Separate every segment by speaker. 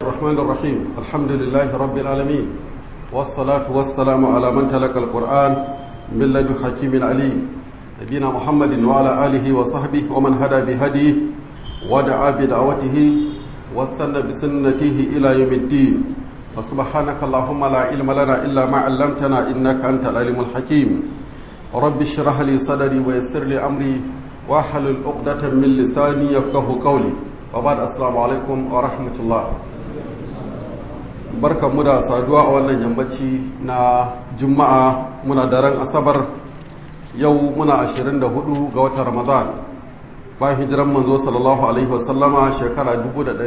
Speaker 1: الرحمن الرحيم الحمد لله رب العالمين والصلاة والسلام على من تلقى القرآن من لدن حكيم عليم نبينا محمد وعلى آله وصحبه ومن هدى بهديه ودعا بدعوته واستنى بسنته إلى يوم الدين فسبحانك اللهم لا علم لنا إلا ما علمتنا إنك أنت العليم الحكيم رب اشرح لي صدري ويسر لي أمري واحلل عقدة من لساني يفقه قولي وبعد السلام عليكم ورحمة الله barkan mu da saduwa a wannan yammaci na juma'a muna daren asabar yau muna 24 ga watan ramadan bayan hijiran manzo sallallahu alaihi wasallama shekara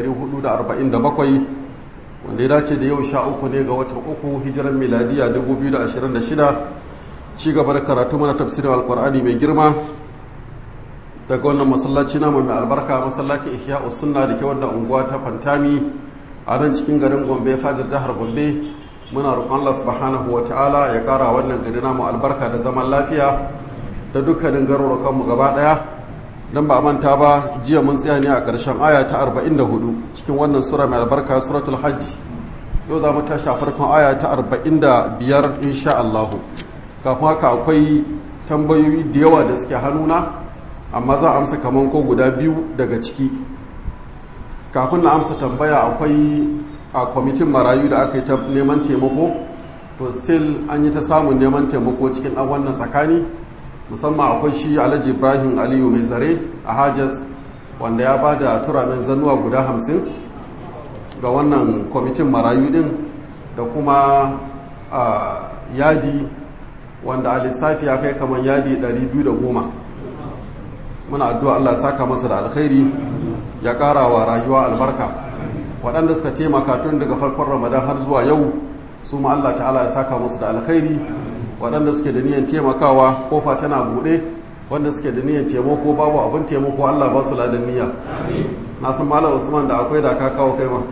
Speaker 1: 1447 wanda ya dace da yau sha uku ne ga watan uku hijiran miladiya 2026 ci gaba da karatu mana tafsirin alkur'ani mai girma daga wannan masallaci namu mai albarka masallacin ihya sunna da ke wannan unguwa ta fantami a nan cikin garin gombe fajar jihar gombe muna roƙon Allah subhanahu wa ta'ala ya ƙara wannan gari namu albarka da zaman lafiya da dukkanin garurukan mu gaba ɗaya dan ba manta ba jiya mun tsaya ne a ƙarshen aya ta 44 cikin wannan sura mai albarka suratul hajj yau za mu tashi a farkon aya ta 45 insha Allah kafin haka akwai tambayoyi da yawa da suke hannuna amma za a amsa kaman ko guda biyu daga ciki kafin na amsa tambaya akwai a kwamitin marayu da aka yi ta neman taimako to still an yi ta samun neman taimako cikin ɗan wannan tsakani musamman akwai shi alhaji ibrahim aliyu mai zare a hajjas wanda ya ba da turamin zannuwa guda hamsin ga wannan kwamitin marayu din da kuma yadi wanda a lissafi ya kai kamar yadi 210 muna addu'a allah saka masa da alkhairi ya ƙara wa rayuwa albarka waɗanda suka taimaka tun daga farkon ramadan har zuwa yau su ma Allah ta'ala ya saka musu da alkhairi waɗanda suke da niyan taimakawa kofa tana buɗe wanda suke da niyan taimako babu abin taimako Allah ba su ladan niyya na san malam usman da akwai da ka kawo kai ma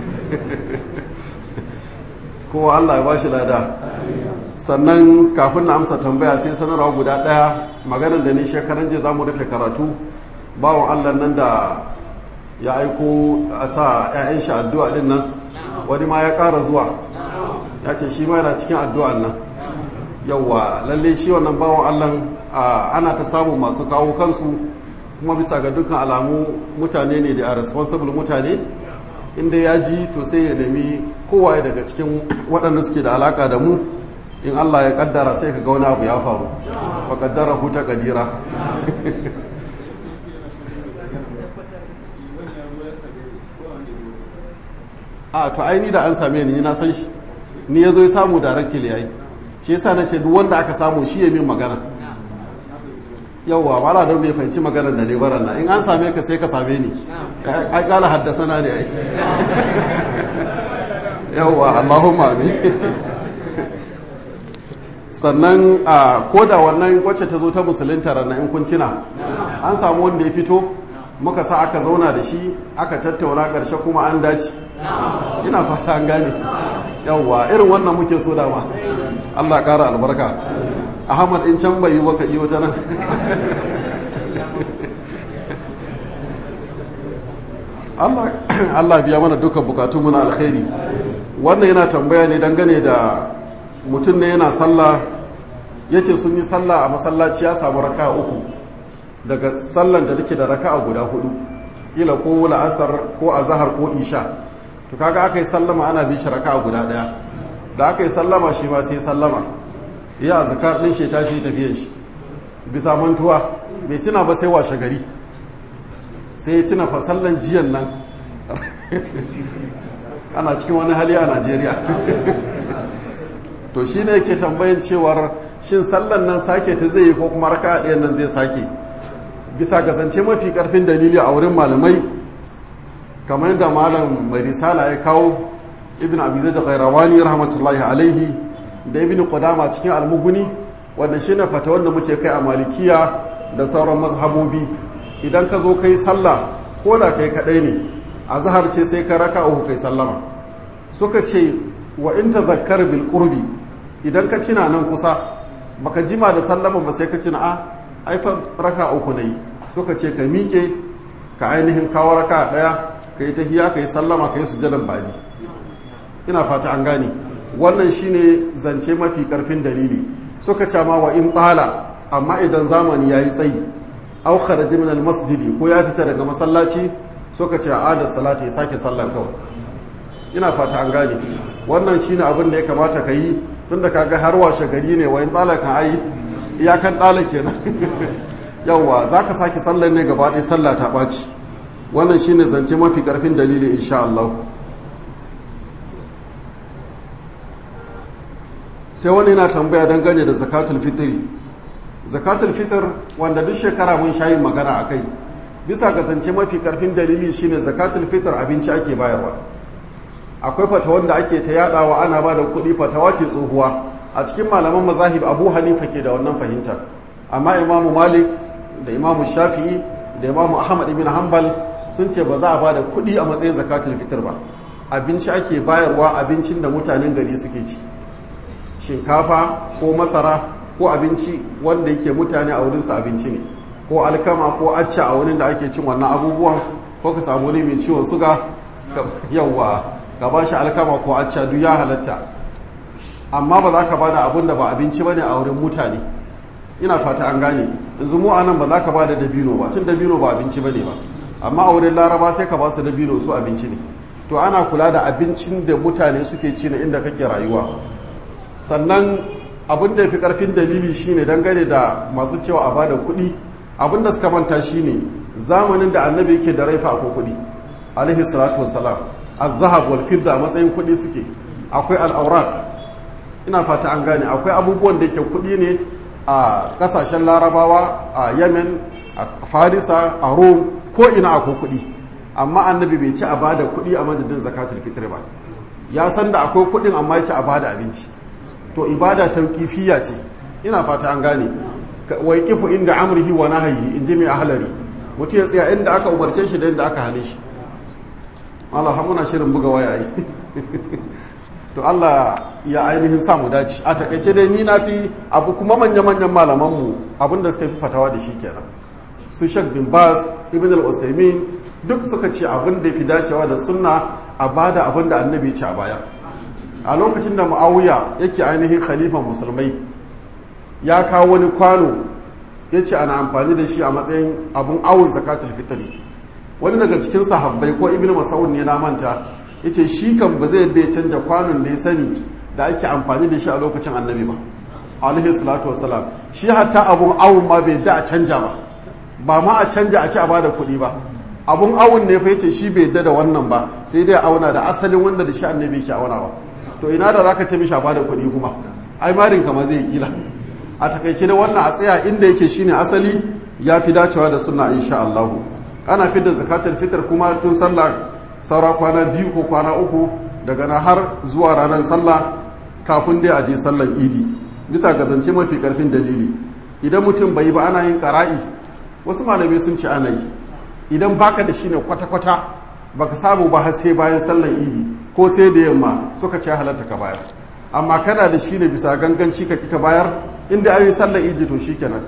Speaker 1: kowa Allah ya ba shi lada sannan kafin na amsa tambaya sai sanarwa guda ɗaya maganar da ni shekaran jiya za mu rufe karatu bawan Allah nan da ya aiko a sa 'ya'yan shi addu'a din nan wani ma ya ƙara zuwa ya ce shi ma yana cikin addu'an nan yauwa lalle shi wannan bawan allah ana ta samun masu kawo kansu kuma bisa ga dukkan alamu mutane ne da a responsible mutane inda ya ji to sai ya nemi kowaye daga cikin waɗanda suke da alaka da mu in allah ya kaddara sai ka ga wani abu ya faru fa kaddara huta kadira a to aini da an same ni na san shi ni ya zo ya samu directly yayi shi yasa na ce duk wanda aka samu shi ya min magana yawwa wala don bai fahimci maganar da ne baran na in an same ka sai ka same ni ai kala haddasa na ne ai yawwa allahumma amin sannan a koda wannan wacce ta zo ta musulunta ranar in kuntina an samu wanda ya fito muka sa aka zauna da shi aka tattauna ƙarshe kuma an dace ina fata an gane yawwa irin wannan muke so dama Allah ƙara albarka Ahmad in can bai yi baka yi wata nan Allah biya mana dukkan bukatu muna alkhairi wannan yana tambaya ne dangane da mutum ne yana sallah ya ce sun yi sallah a masallaci ya samu raka uku daga sallan da take da raka'a guda hudu ila ko la'asar ko azhar ko isha to kaga aka yi sallama ana bin shi raka'a guda daya da aka yi sallama shi ma sai sallama ya zakar din shi tashi tafiyan shi bisa mantuwa bai tuna ba sai washe gari sai ya tuna fa sallan jiyan nan ana cikin wani hali a Najeriya to shine yake tambayin cewar shin sallan nan sake ta zai yi ko kuma raka'a ɗayan nan zai sake bisa ga zance mafi karfin dalili a wurin malamai kamar yadda malam mai risala ya kawo ibn abizai da khairawani rahmatullahi alaihi da ibn qudama cikin almuguni wanda shine fata wanda muke kai a malikiya da sauran mazhabobi idan ka zo kai sallah ko da kai kadai ne a zahar ce sai ka raka uku kai sallama suka ce wa in tazakkar bil qurbi idan ka tina nan kusa baka jima da sallama ba sai ka tina a ai fa raka uku ne suka ce ka miƙe ka ainihin kawo raka daya ka yi tahiya ka yi sallama ka yi sujadan badi ina fata an gane wannan shine zance mafi karfin dalili suka ce ma wa in tsala amma idan zamani ya yi tsayi au kharaja min masjidi ko ya fita daga masallaci suka ce a da salati ya sake sallan kawai ina fata an gane wannan shine abin da ya kamata ka yi tunda kaga har washe gari ne wa in tsala kan ai iyakan tsala kenan yawwa zaka sake sallan ne gaba ɗaya sallah ta ɓaci wannan shine zance mafi karfin dalili insha Allah sai wani yana tambaya dangane da zakatul fitri zakatul fitr wanda duk shekara mun shayi magana a kai bisa ga zance mafi karfin dalili shine zakatul fitr abinci ake bayarwa akwai fata wanda ake ta yadawa ana ba da kuɗi fatawa ce tsohuwa a cikin malaman mazahib abu hanifa ke da wannan fahimtar amma imamu malik da imamu shafi'i da imamu ahmad ibn hanbal sun ce ba za a ba da kuɗi a matsayin zakatul fitr ba abinci ake bayarwa abincin da mutanen gari suke ci shinkafa ko masara ko abinci wanda yake mutane a wurinsu abinci ne ko alkama ko acca a wurin da ake cin wannan abubuwan ko ka samu wani mai ciwon suga yawwa ka ba shi alkama ko acca duk ya halatta amma ba za ka ba da abin da ba abinci ba ne a wurin mutane ina fata an gane yanzu mu anan ba za ka ba da dabino ba tun dabino ba abinci ba ne ba amma a wurin laraba sai ka ba su dabino su abinci ne to ana kula da abincin da mutane suke ci na inda kake rayuwa sannan abin da ya fi karfin dalili shine dangane da masu cewa a bada kuɗi abin da suka manta shine zamanin da annabi yake da raifa ko kuɗi alaihi salatu wassalam az-zahab wal fidda matsayin kuɗi suke akwai al-awraq ina fata an gane akwai abubuwan da yake kuɗi ne a ƙasashen larabawa a yemen a farisa a rome ko ina akwai kuɗi amma annabi bai ci a bada kuɗi a madadin zakatul fitr ba ya san da akwai kuɗin amma ya ci a bada abinci to ibada tauqifiyya ce ina fata an gane wai kifu inda amrihi wa nahyi in ji mai ahlari mutum ya tsaya inda aka umarce shi da inda aka hane shi Allah muna shirin buga waya yi to Allah ya ainihin samu dace a takaice dai ni na fi abu kuma manya-manyan malamanmu abinda suka fi fatawa da shi kenan su shek bin baz ibn al-usaimin duk suka ce abin da fi dacewa da sunna a bada abin da annabi ce a baya a lokacin da mu'awiya yake ainihin khalifan musulmai ya kawo wani kwano ya ce ana amfani da shi a matsayin abin awon zakatul fitri wani daga cikin sahabbai ko ibn mas'ud ne na manta ya ce shi kan ba zai yadda ya canja kwanon da ya sani da ake amfani da shi a lokacin annabi ba alaihi salatu wasalam shi hatta abun awon ma bai da a canja ba ba ma a canja a ci a bada kuɗi ba abun awon ne fa yace shi bai yadda da wannan ba sai dai auna da asalin wanda da shi annabi ke aunawa to ina da zaka ce mishi a bada kuɗi kuma ai marin kama zai kila a takaice da wannan a tsaya inda yake shine asali ya fi dacewa da sunna insha Allah ana fitar zakatul fitr kuma tun sallah saura kwana biyu ko kwana uku daga na har zuwa ranar sallah kafin dai a je sallar idi bisa ga zance mafi karfin dalili idan mutum bai ba ana yin qara'i wasu malamai sun ce ana yi idan baka da shi ne kwata-kwata baka samu ba har sai bayan sallar idi ko sai da yamma suka ce halatta ka bayar amma kana da shi ne bisa ganganci ka kika bayar inda ayi sallar idi to shikenan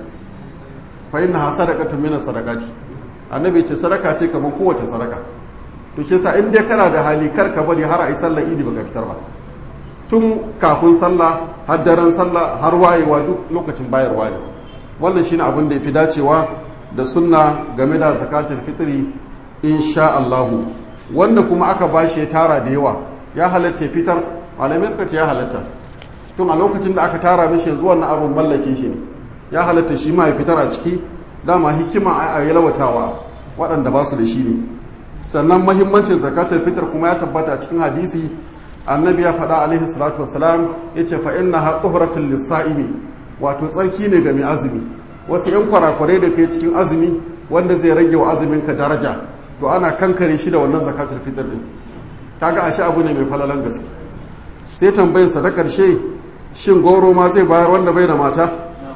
Speaker 1: fa inna ha sadaqatu min sadaqati annabi ce sadaka ce kamar kowace sadaka to shi yasa in dai kana da hali kar ka bari har ayi sallar idi baka fitar ba tun kafin sallah har daren sallah har wayewa duk lokacin bayarwa ne wannan shine abin da yafi dacewa da sunna game da zakatul fitri insha Allah wanda kuma aka bashi ya tara da yawa ya halatta fitar malamai suka ce ya halatta tun a lokacin da aka tara mishi yanzu wannan abin mallake shi ne ya halatta shi ma ya fitar a ciki dama hikima a yalwatawa waɗanda ba su da shi ne sannan mahimmancin zakatul fitr kuma ya tabbata cikin hadisi annabi ya faɗa alaihi salatu wasalam ya ce fa inna ha tuhratul lisa'imi wato tsarki ne ga mai azumi wasu yan kwarakwarai da kai cikin azumi wanda zai rage wa azumin ka daraja to ana kankare shi da wannan zakatul fitr din kaga ashe abu ne mai falalan gaske sai tambayin sa da karshe shin goro ma zai bayar wanda bai da mata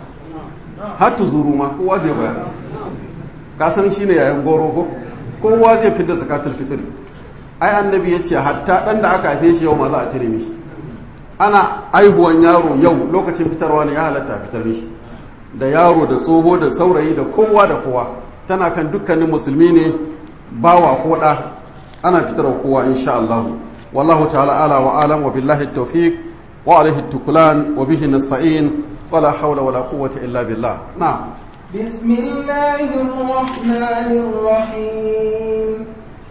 Speaker 1: har tuzuru ma kowa zai bayar ka san shine yayin goro ko kowa zai fitar zakatul fitr ai annabi ya ce hatta dan da aka haife shi yau ma za a cire mishi ana aihuwan yaro yau lokacin fitarwa ne ya halatta a fitar mishi da yaro da tsoho da saurayi da kowa da kowa tana kan dukkanin musulmi ne bawa ko ɗa ana fitarwa kowa insha Allah wallahu ta'ala ala wa alam wa billahi tawfiq wa alaihi tukulan wa bihi nasta'in wala hawla wala quwwata illa billah na'am
Speaker 2: بسم الله الرحمن الرحيم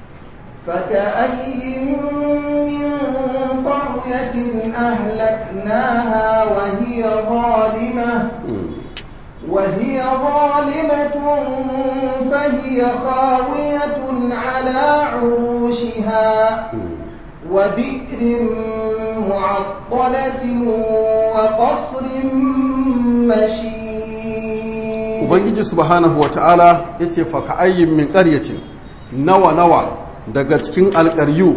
Speaker 2: فكأي من قرية أهلكناها وهي ظالمة وهي ظالمة فهي خاوية على عروشها وبئر معطلة وقصر مشيد
Speaker 1: ubangiji subhanahu wata'ala ya ce faka ayyin min ƙaryatin nawa nawa daga cikin alƙaryu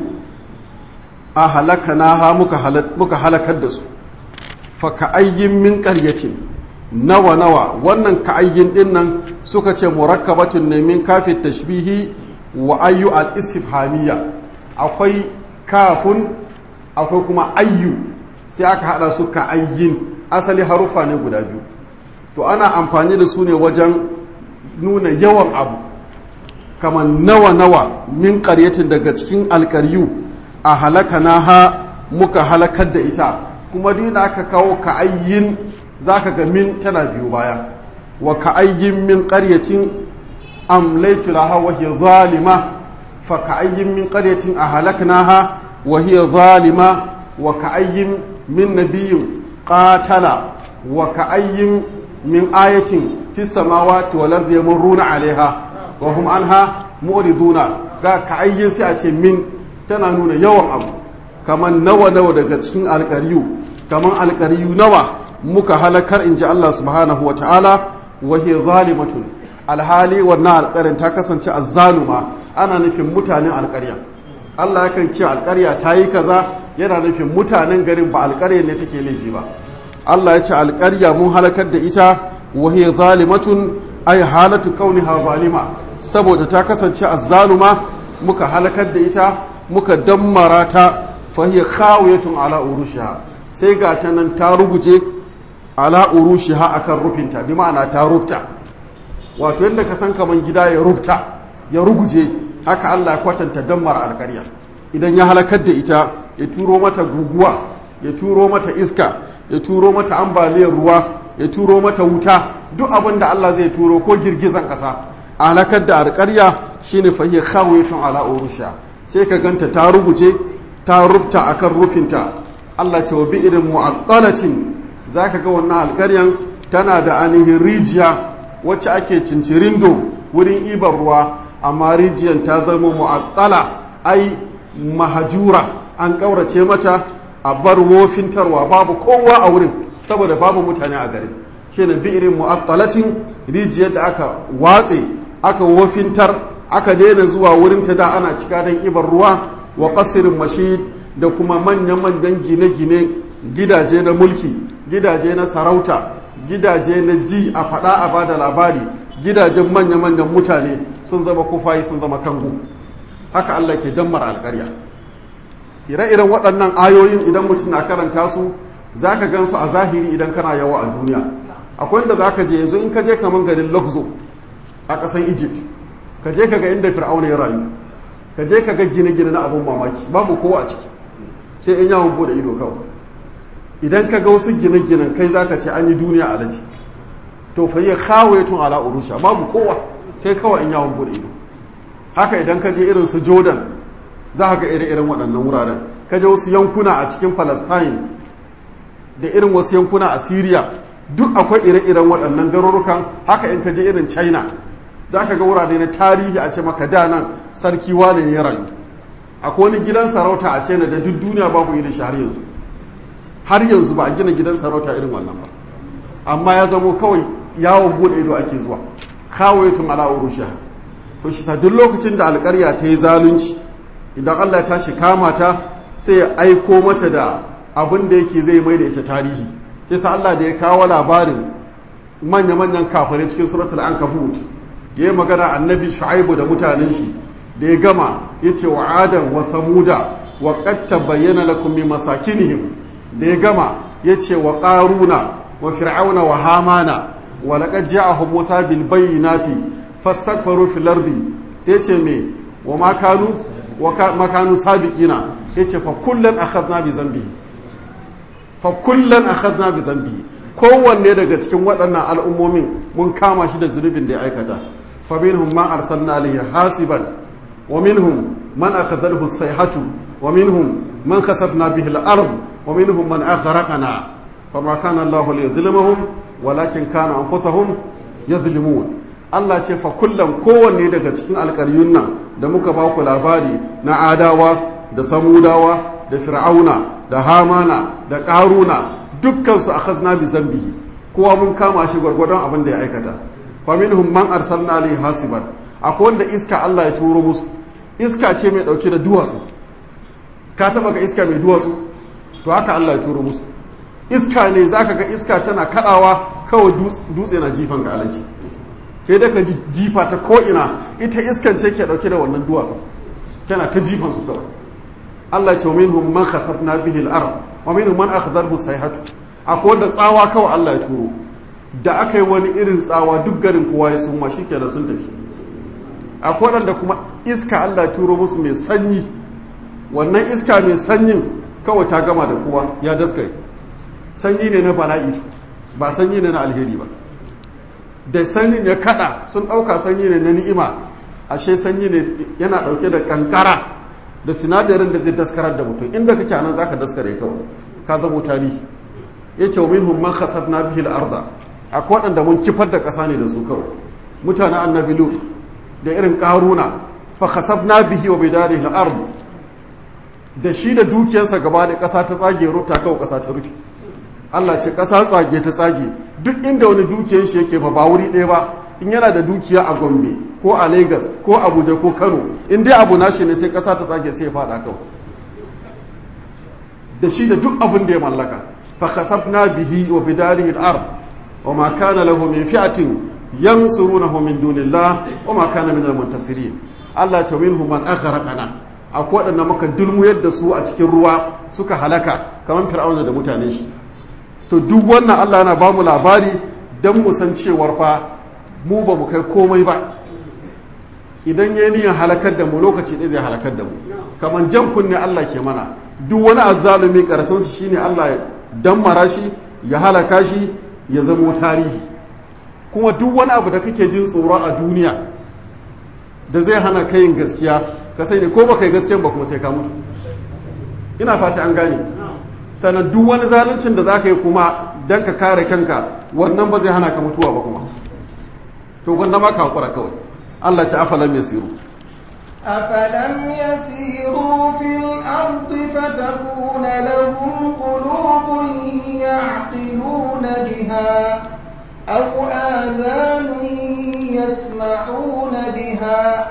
Speaker 1: a halaka na ha muka halakar da su faka ayyin min ƙaryatin nawa nawa wannan ka'ayyin din nan suka ce murakkabatun ne min kafin tashbihi wa ayyu al-istifhamiyya akwai kafun akwai kuma ayyu sai aka hada su ka'ayyin asali harufa ne guda biyu to ana amfani da su ne wajen nuna yawan abu kamar nawa-nawa min ƙaryatin daga cikin alƙaryu a halaka na ha muka halakar da ita kuma duk da aka kawo ka'ayyin za ka ga min tana biyu baya wa ka'ayyin min ƙaryatin amlaitu laha wa hiya zalima fa ka'ayyin min ƙaryatin a halakna ha wa hiya zalima wa ka'ayyin min nabiyyin qatala wa ka'ayyin min ayatin fi samawati wal ardi yamurruna alaiha wa hum anha mu'riduna ga ka'ayyin sai a ce min tana nuna yawan abu kaman nawa nawa daga cikin alƙariyu kaman alƙariyu nawa muka halakar in ji Allah subhanahu wa ta'ala wahe zalimatun alhali wannan alƙarin ta kasance azzaluma ana nufin mutanen alƙarya Allah yakan ce alƙarya ta yi kaza yana nufin mutanen garin ba alƙarya ne take laifi ba Allah ya ce alƙarya mun halakar da ita wahe zalimatun ay halatu kauniha zalima saboda ta kasance azzaluma muka halakar da ita muka dammara ta fahiya khawiyatun ala urushiha sai ga ta nan ta ruguje ala urushiha akan rufinta bi ma'ana ta rufta wato yadda ka san kaman gida ya rufta ya ruguje haka Allah ya kwatanta dammar alƙarya idan ya halakar da ita ya turo mata guguwa ya turo mata iska ya turo mata ambaliyar ruwa ya turo mata wuta duk abin da Allah zai turo ko girgizan ƙasa a halakar da alƙarya shine fahiya khawiyatun ala urushiha sai ka ganta ta ruguje ta rufta akan rufinta Allah ce wa bi irin mu'attalatin zaka ga wannan alƙaryan tana da ainihin rijiya wacce ake cincirindo wurin ibar ruwa amma rijiyan ta zama mu'attala ai mahajura an ƙaurace mata a bar wofintarwa babu kowa a wurin saboda babu mutane a garin shine bi irin mu'attalatin rijiyar da aka watse aka wofintar aka daina zuwa wurin ta da ana cika don ibar ruwa wa qasirin mashid da kuma manya-manyan gine-gine gidaje na mulki gidaje na sarauta gidaje na ji a faɗa a bada labari gidajen manya-manyan mutane sun zama kufayi sun zama kango haka Allah ke dammar alƙarya ire-iren waɗannan ayoyin idan mutum na karanta su za ka gansu a zahiri idan kana yawa a duniya akwai da za ka je yanzu in ka je kamar garin luxo a ƙasar egypt ka je ka ga inda fir'auna ya rayu ka je ka ga gine-gine na abin mamaki babu kowa a ciki sai in yawon bude ido kawai idan ka ga wasu gine-ginen kai za ka ce an yi duniya a daji to fa yi kawai tun ala urusha babu kowa sai kawai in yawon bude ido haka idan ka je irin su jordan za ka ga ire-iren waɗannan wuraren ka je wasu yankuna a cikin palestine da irin wasu yankuna a syria duk akwai ire-iren waɗannan garurukan haka in ka je irin china za ka ga wurare na tarihi a ce maka da nan sarki wane ne ya rayu akwai wani gidan sarauta a china da duk duniya babu irin shi har yanzu har yanzu ba a gina gidan sarauta irin wannan ba amma ya zamo kawai yawon bude ido ake zuwa kawai tun ala urusha to shi sa duk lokacin da alƙarya ta yi zalunci idan Allah ya tashi kama ta sai ya aiko mata da abin da yake zai mai da ita tarihi yasa Allah da ya kawo labarin manya-manyan kafirai cikin suratul ankabut ya yi magana annabi shu'aibu da mutanen shi da ya gama ya ce wa adam wa samuda wa qatta bayyana lakum min masakinihim da ya gama ya ce wa qaruna wa fir'auna wa hamana wa laqad ja'ahum musa bil bayyinati fastaghfaru fil ardi sai ce me wa ma kanu wa makanu sabiqina yace fa kullan akhadna bi zambi fa kullan akhadna bi zambi kowanne daga cikin waɗannan al'ummomin mun kama shi da zunubin da ya aikata fa minhum man arsalna alayhi hasiban wa minhum man akhadhahu as-sayhatu wa minhum man khasafna bihi al-ard wa minhum man aghraqna fama kana Allah liyadhlimahum walakin kana anfusahum yadhlimun Allah ce fa kullum kowanne daga cikin alƙaryun nan da muka ba ku labari na adawa da samudawa da fir'auna da hamana da ƙaruna dukkansu a khazna bi zambihi kowa mun kama shi gwargwadon abin da ya aikata fa minhum man arsalna alayhi hasiban akwai wanda iska Allah ya turo musu iska ce mai dauke da duwatsu ka taba ga iska mai duwatsu to haka Allah ya turo musu iska ne zaka ga iska tana kadawa kawai dutse na jifan ka alaji sai da ka jifa ta ko'ina ita iskan ce ke dauke da wannan duwatsu tana ta jifan su kawai Allah ce minhum man khasafna bihi al-ard wa minhum man akhadhahu sayhatu akwai wanda tsawa kawai Allah ya turo da aka yi wani irin tsawa duk garin kowa ya suma shikenan sun tafi akwai wanda kuma iska Allah ya turo musu mai sanyi wannan iska mai sanyin kawai ta gama da kowa ya daskare sanyi ne na bala'i ba sanyi ne na alheri ba da sanyin ya kada sun ɗauka sanyi ne na ni'ima ashe sanyi ne yana ɗauke da kankara da sinadarin da zai daskarar da mutum inda kake nan zaka daskare kawai ka zamo tarihi yace minhum man khasafna bihi al-ardha akwai waɗanda mun kifar da ƙasa ne da su kawai mutanen annabi lut da irin ƙaruna fa khasafna bihi wa bidarihi al-ard da shi da dukiyarsa gaba da ƙasa ta tsage ruta kawai ƙasa ta rufe Allah ce ƙasa tsage ta tsage duk inda wani dukiyar shi yake ba ba wuri ɗaya ba in yana da dukiya a Gombe ko a Lagos ko Abuja ko Kano in dai abu nashi ne sai ƙasa ta tsage sai ya faɗa kawai da shi da duk abin da ya mallaka fa khasafna bihi wa bidarihi al-ard wa ma kana lahu min fi'atin yansurunahu min dunillah wa ma kana min al-muntasirin Allah ta minhum man aghraqana akwai waɗanda muka dulmuyar da su a cikin ruwa suka halaka kamar fir'auna da mutane shi to duk wannan Allah yana ba mu labari don mu san cewar fa mu ba mu kai komai ba idan ya niyan halakar da mu lokaci ɗaya zai halakar da mu kamar jan kunne Allah ke mana duk wani azzalumi ƙarshen shi shine Allah ya dammara shi ya halaka shi ya zamo tarihi kuma duk wani abu da kake jin tsoro a duniya da zai hana kayin gaskiya ka sai ne ko baka yi gaskiyan ba kuma sai ka mutu ina fata an gane sannan duk wani zaluncin da za ka yi kuma don ka kare kanka wannan ba zai hana ka mutuwa ba kuma to gwanda ma ka hakura kawai Allah ci afalam ya siru
Speaker 2: أفلم يسيروا في الأرض فتكون لهم قلوب يعقلون بها أو آذان يسمعون بها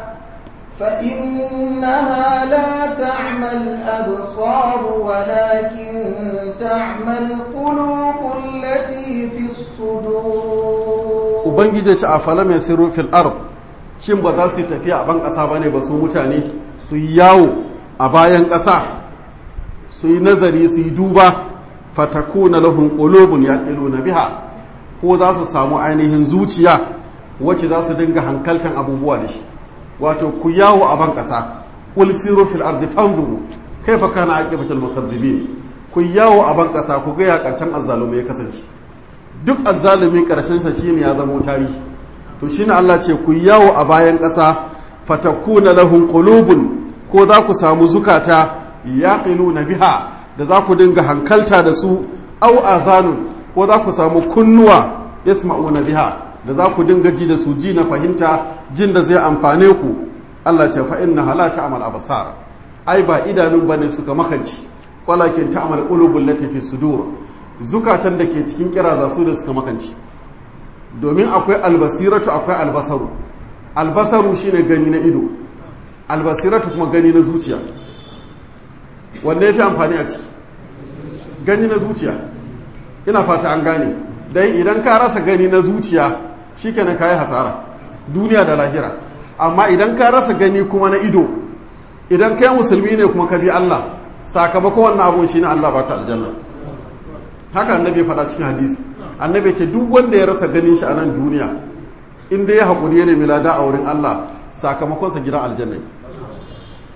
Speaker 2: فإنها لا تعمى الأبصار ولكن تعمى القلوب التي في الصدور
Speaker 1: Ubangiji ce a falam ya siru fil ard shin ba za su yi tafiya a ban ƙasa ba ne ba su mutane su yi yawo a bayan ƙasa su yi nazari su yi duba fatakuna lahum qulubun yaqiluna biha ko za su samu ainihin zuciya wacce za su dinga hankaltan abubuwa da shi wato ku yawo a ban ƙasa qul siru fil ardi fanzuru kaifa kana aqibatul mukaththibin ku yawo a ban ƙasa ku ga ya karshen azzalumi ya kasance duk azzalumi karshen sa shine ya zama tarihi to shine Allah ce ku yawo a bayan ƙasa fatakuna lahum qulubun ko za ku samu zukata yaqiluna biha da za ku dinga hankalta da su au azanun ko za ku samu kunnuwa yasma'una biha da za ku dinga ji da su ji na fahimta jin da zai amfane ku Allah ce fa inna hala ta'mal absar ai ba idanun bane suka makanci walakin ta'mal qulubul lati fi sudur zukatan da ke cikin kiraza su da suka makanci domin akwai albasiratu akwai albasaru albasaru shine gani na ido albasiratu kuma gani na zuciya wanda ya fi amfani a ciki gani na zuciya ina fata an gane dai idan ka rasa gani na zuciya shikenan ka yi hasara duniya da lahira amma idan ka rasa gani kuma na ido idan kai musulmi ne kuma ka bi Allah sakamakon wannan abun shine Allah baka aljanna haka annabi faɗa cikin hadisi annabi ce duk wanda ya rasa ganin shi a nan duniya in dai ya haƙuri ya nemi lada a wurin Allah sakamakonsa gidan aljanna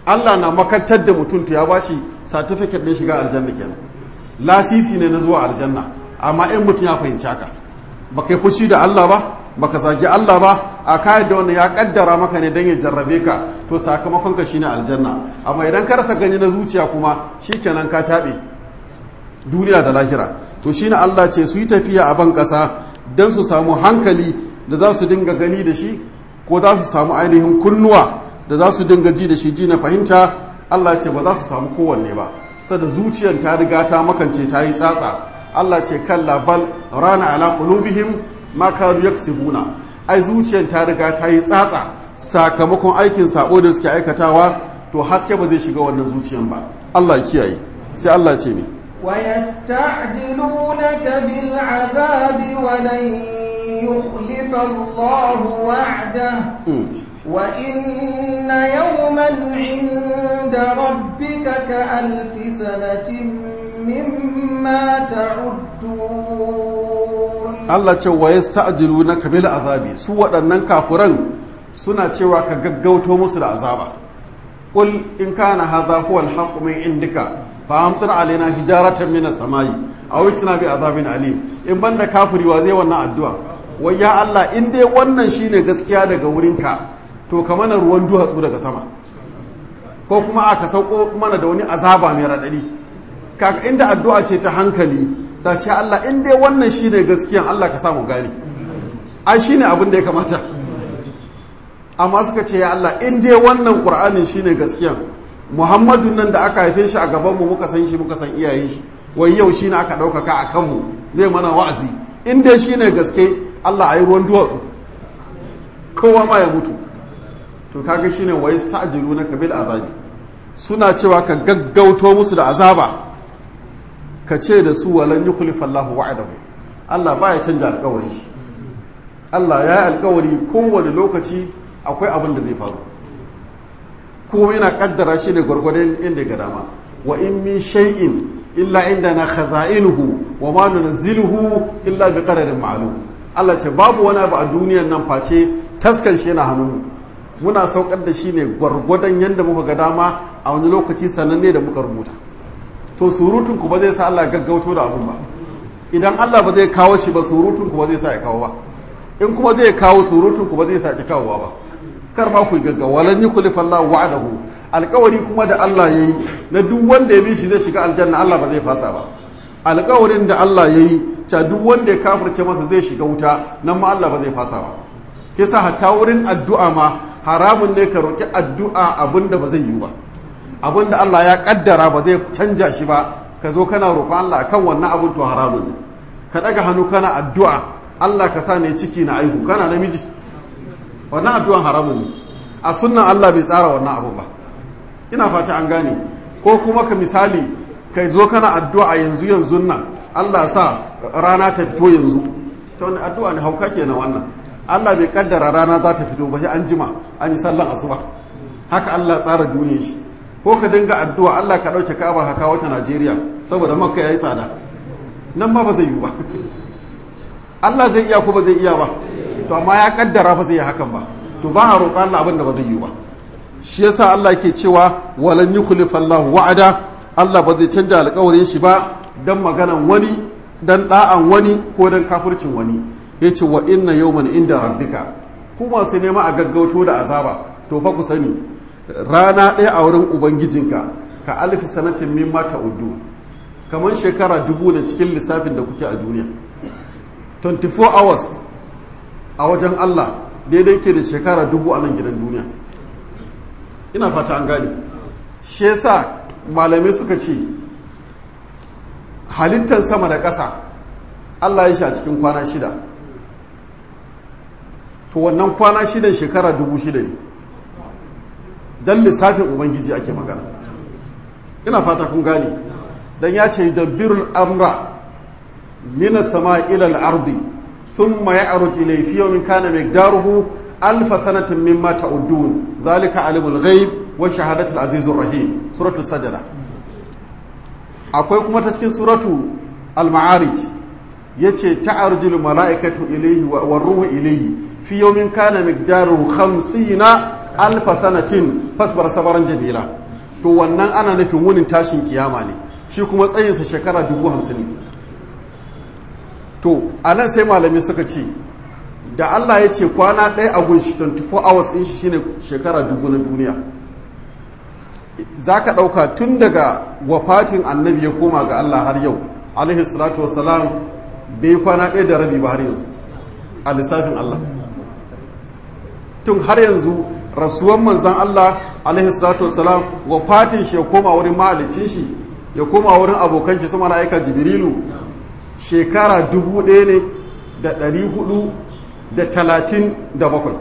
Speaker 1: Allah na makantar da mutum to ya bashi certificate din shiga aljanna kenan lasisi ne na zuwa aljanna amma in mutum ya fahimci haka baka yi fushi da Allah ba baka zagi Allah ba a kayan da wannan ya kaddara maka ne don ya jarrabe ka to sakamakon ka shine aljanna amma idan ka rasa gani na zuciya kuma shikenan ka taɓe duniya da lahira to shine Allah ce su yi tafiya a ban ƙasa don su samu hankali da za su dinga gani da shi ko za su samu ainihin kunnuwa da za su dinga ji da shi ji na fahimta Allah ce ba za su samu kowanne ba sada zuciyar ta riga ta makance ta yi tsatsa Allah ce kalla bal rana ala qulubihim ma kanu yaksibuna ai zuciyar ta riga ta yi tsatsa sakamakon aikin sabo da suke aikatawa to haske ba zai shiga wannan zuciyar ba Allah ya kiyaye sai Allah ce ne
Speaker 2: ويستعجلونك بالعذاب ولن يخلف الله وعده وإن يوما عند ربك كألف سنة مما تعدون
Speaker 1: Allah ce wa yasta'jilunaka bil azabi su waɗannan kafuran suna cewa ka gaggauto musu da azaba qul in kana hadha huwa al-haqqu min indika fa amtir alaina hijaratan min as-samai aw itina bi azabin alim in banda kafiri wa zai wannan addu'a wai ya Allah in dai wannan shine gaskiya daga wurinka to ka mana ruwan duhatsu daga sama ko kuma aka sauko mana da wani azaba mai raɗaɗi kaga inda addu'a ce ta hankali sai ce Allah in dai wannan shine gaskiyan Allah ka samu gani ai shine abin da ya kamata amma suka ce ya Allah in dai wannan Qur'anin shine gaskiyan Muhammadu nan da aka haife shi a gaban mu muka san shi muka san iyayen shi wai yau shine aka ɗaukaka a kanmu zai mana wa'azi in dai shine gaske Allah ayi ruwan duwatsu kowa ma ya mutu to kaga shine wai sa'jilu na kabil azabi suna cewa ka gaggauto musu da azaba ka ce da su walan yukhlifa Allahu wa'adahu Allah baya canja alƙawarin shi Allah ya yi alƙawari kowane lokaci akwai abin da zai faru kuma yana kaddara shi ne gwargwadon inda ga dama wa in min shay'in illa indana khaza'inuhu wa ma nunzilu illa bi qadarin ma'lum Allah ce babu wani abu a duniyar nan face taskan shi yana hannunmu muna saukar da shi ne gwargwadon yadda muka ga dama a wani lokaci sananne da muka rubuta to surutun ku ba zai sa Allah gaggauto da abun ba idan Allah ba zai kawo shi ba surutun ku ba zai sa ya kawo ba in kuma zai kawo surutun ku ba zai sa ya kawowa ba kar ma ku gaggawa lan yukhlifa Allah wa'adahu alƙawari kuma da Allah yayi na duk wanda ya bi shi zai shiga aljanna Allah ba zai fasa ba alƙawarin da Allah yayi ta duk wanda ya kafirce masa zai shiga wuta nan ma Allah ba zai fasa ba kisa hatta wurin addu'a ma haramun ne ka roki addu'a abinda ba zai yi ba abinda Allah ya kaddara ba zai canja shi ba ka zo kana roƙon Allah akan wannan abin to haramun ne ka daga hannu kana addu'a Allah ka sa ne ciki na aihu kana namiji wannan addu'an haramun ne a sunnan Allah bai tsara wannan abu ba ina fata an gane ko kuma ka misali ka zo kana addu'a yanzu yanzu nan Allah sa rana ta fito yanzu ta wani addu'a ne hauka kenan wannan Allah bai kaddara rana za ta fito ba sai an jima an yi sallan asuba haka Allah tsara duniyar shi ko ka dinga addu'a Allah ka dauke Ka'aba ka kawo ta Najeriya saboda Makka yayi tsada nan ma ba zai yi ba Allah zai iya ko ba zai iya ba to amma ya kaddara ba zai yi hakan ba to ba a roƙa Allah abin da ba zai yi ba shi yasa Allah ke cewa walan yukhlifa Allah wa'ada Allah ba zai canja alƙawarin shi ba dan maganan wani dan da'an wani ko dan kafircin wani yace wa inna yawman inda rabbika ku masu nema a gaggauto da azaba to fa ku sani rana ɗaya a wurin ubangijinka ka alfi sanatin mimma ta'uddu kamar shekara dubu ne cikin lissafin da kuke a duniya 24 hours a wajen Allah daidai ke da shekara dubu a nan gidan duniya ina fata an gane shi yasa malamai suka ce halittar sama da ƙasa Allah ya shi a cikin kwana shida to wannan kwana shidan shekara dubu shida ne don lissafin ubangiji ake magana ina fata kun gane don ya ce da birul amra mina sama ilal ardi ثم يعرج إليه في يوم كان مقداره ألف سنة مما تعدون ذلك علم الغيب وشهادة العزيز الرحيم سورة السجدة akwai kuma ta cikin suratu al-ma'arij yace ta'arjul mala'ikatu ilayhi wa ruhu ilayhi fi yawmin kana miqdaruhu 50 alfa sanatin fasbar sabaran jamila to wannan ana nufin wunin tashin kiyama ne shi kuma tsayinsa shekara dubu hamsin ne to a nan sai malami suka ce da Allah ya ce kwana ɗaya a gunshi 24 hours ɗin shi shine shekara dubu na duniya za ka ɗauka tun daga wafatin annabi ya koma ga Allah har yau alaihi salatu wasalam bai kwana ɗaya da rabi ba har yanzu a lissafin Allah tun har yanzu rasuwan manzan Allah alaihi salatu wasalam wafatin shi ya koma wurin mahalicin shi ya koma wurin abokan shi su mala'ika jibrilu shekara dubu ɗaya ne da ɗari hudu da talatin da bakwai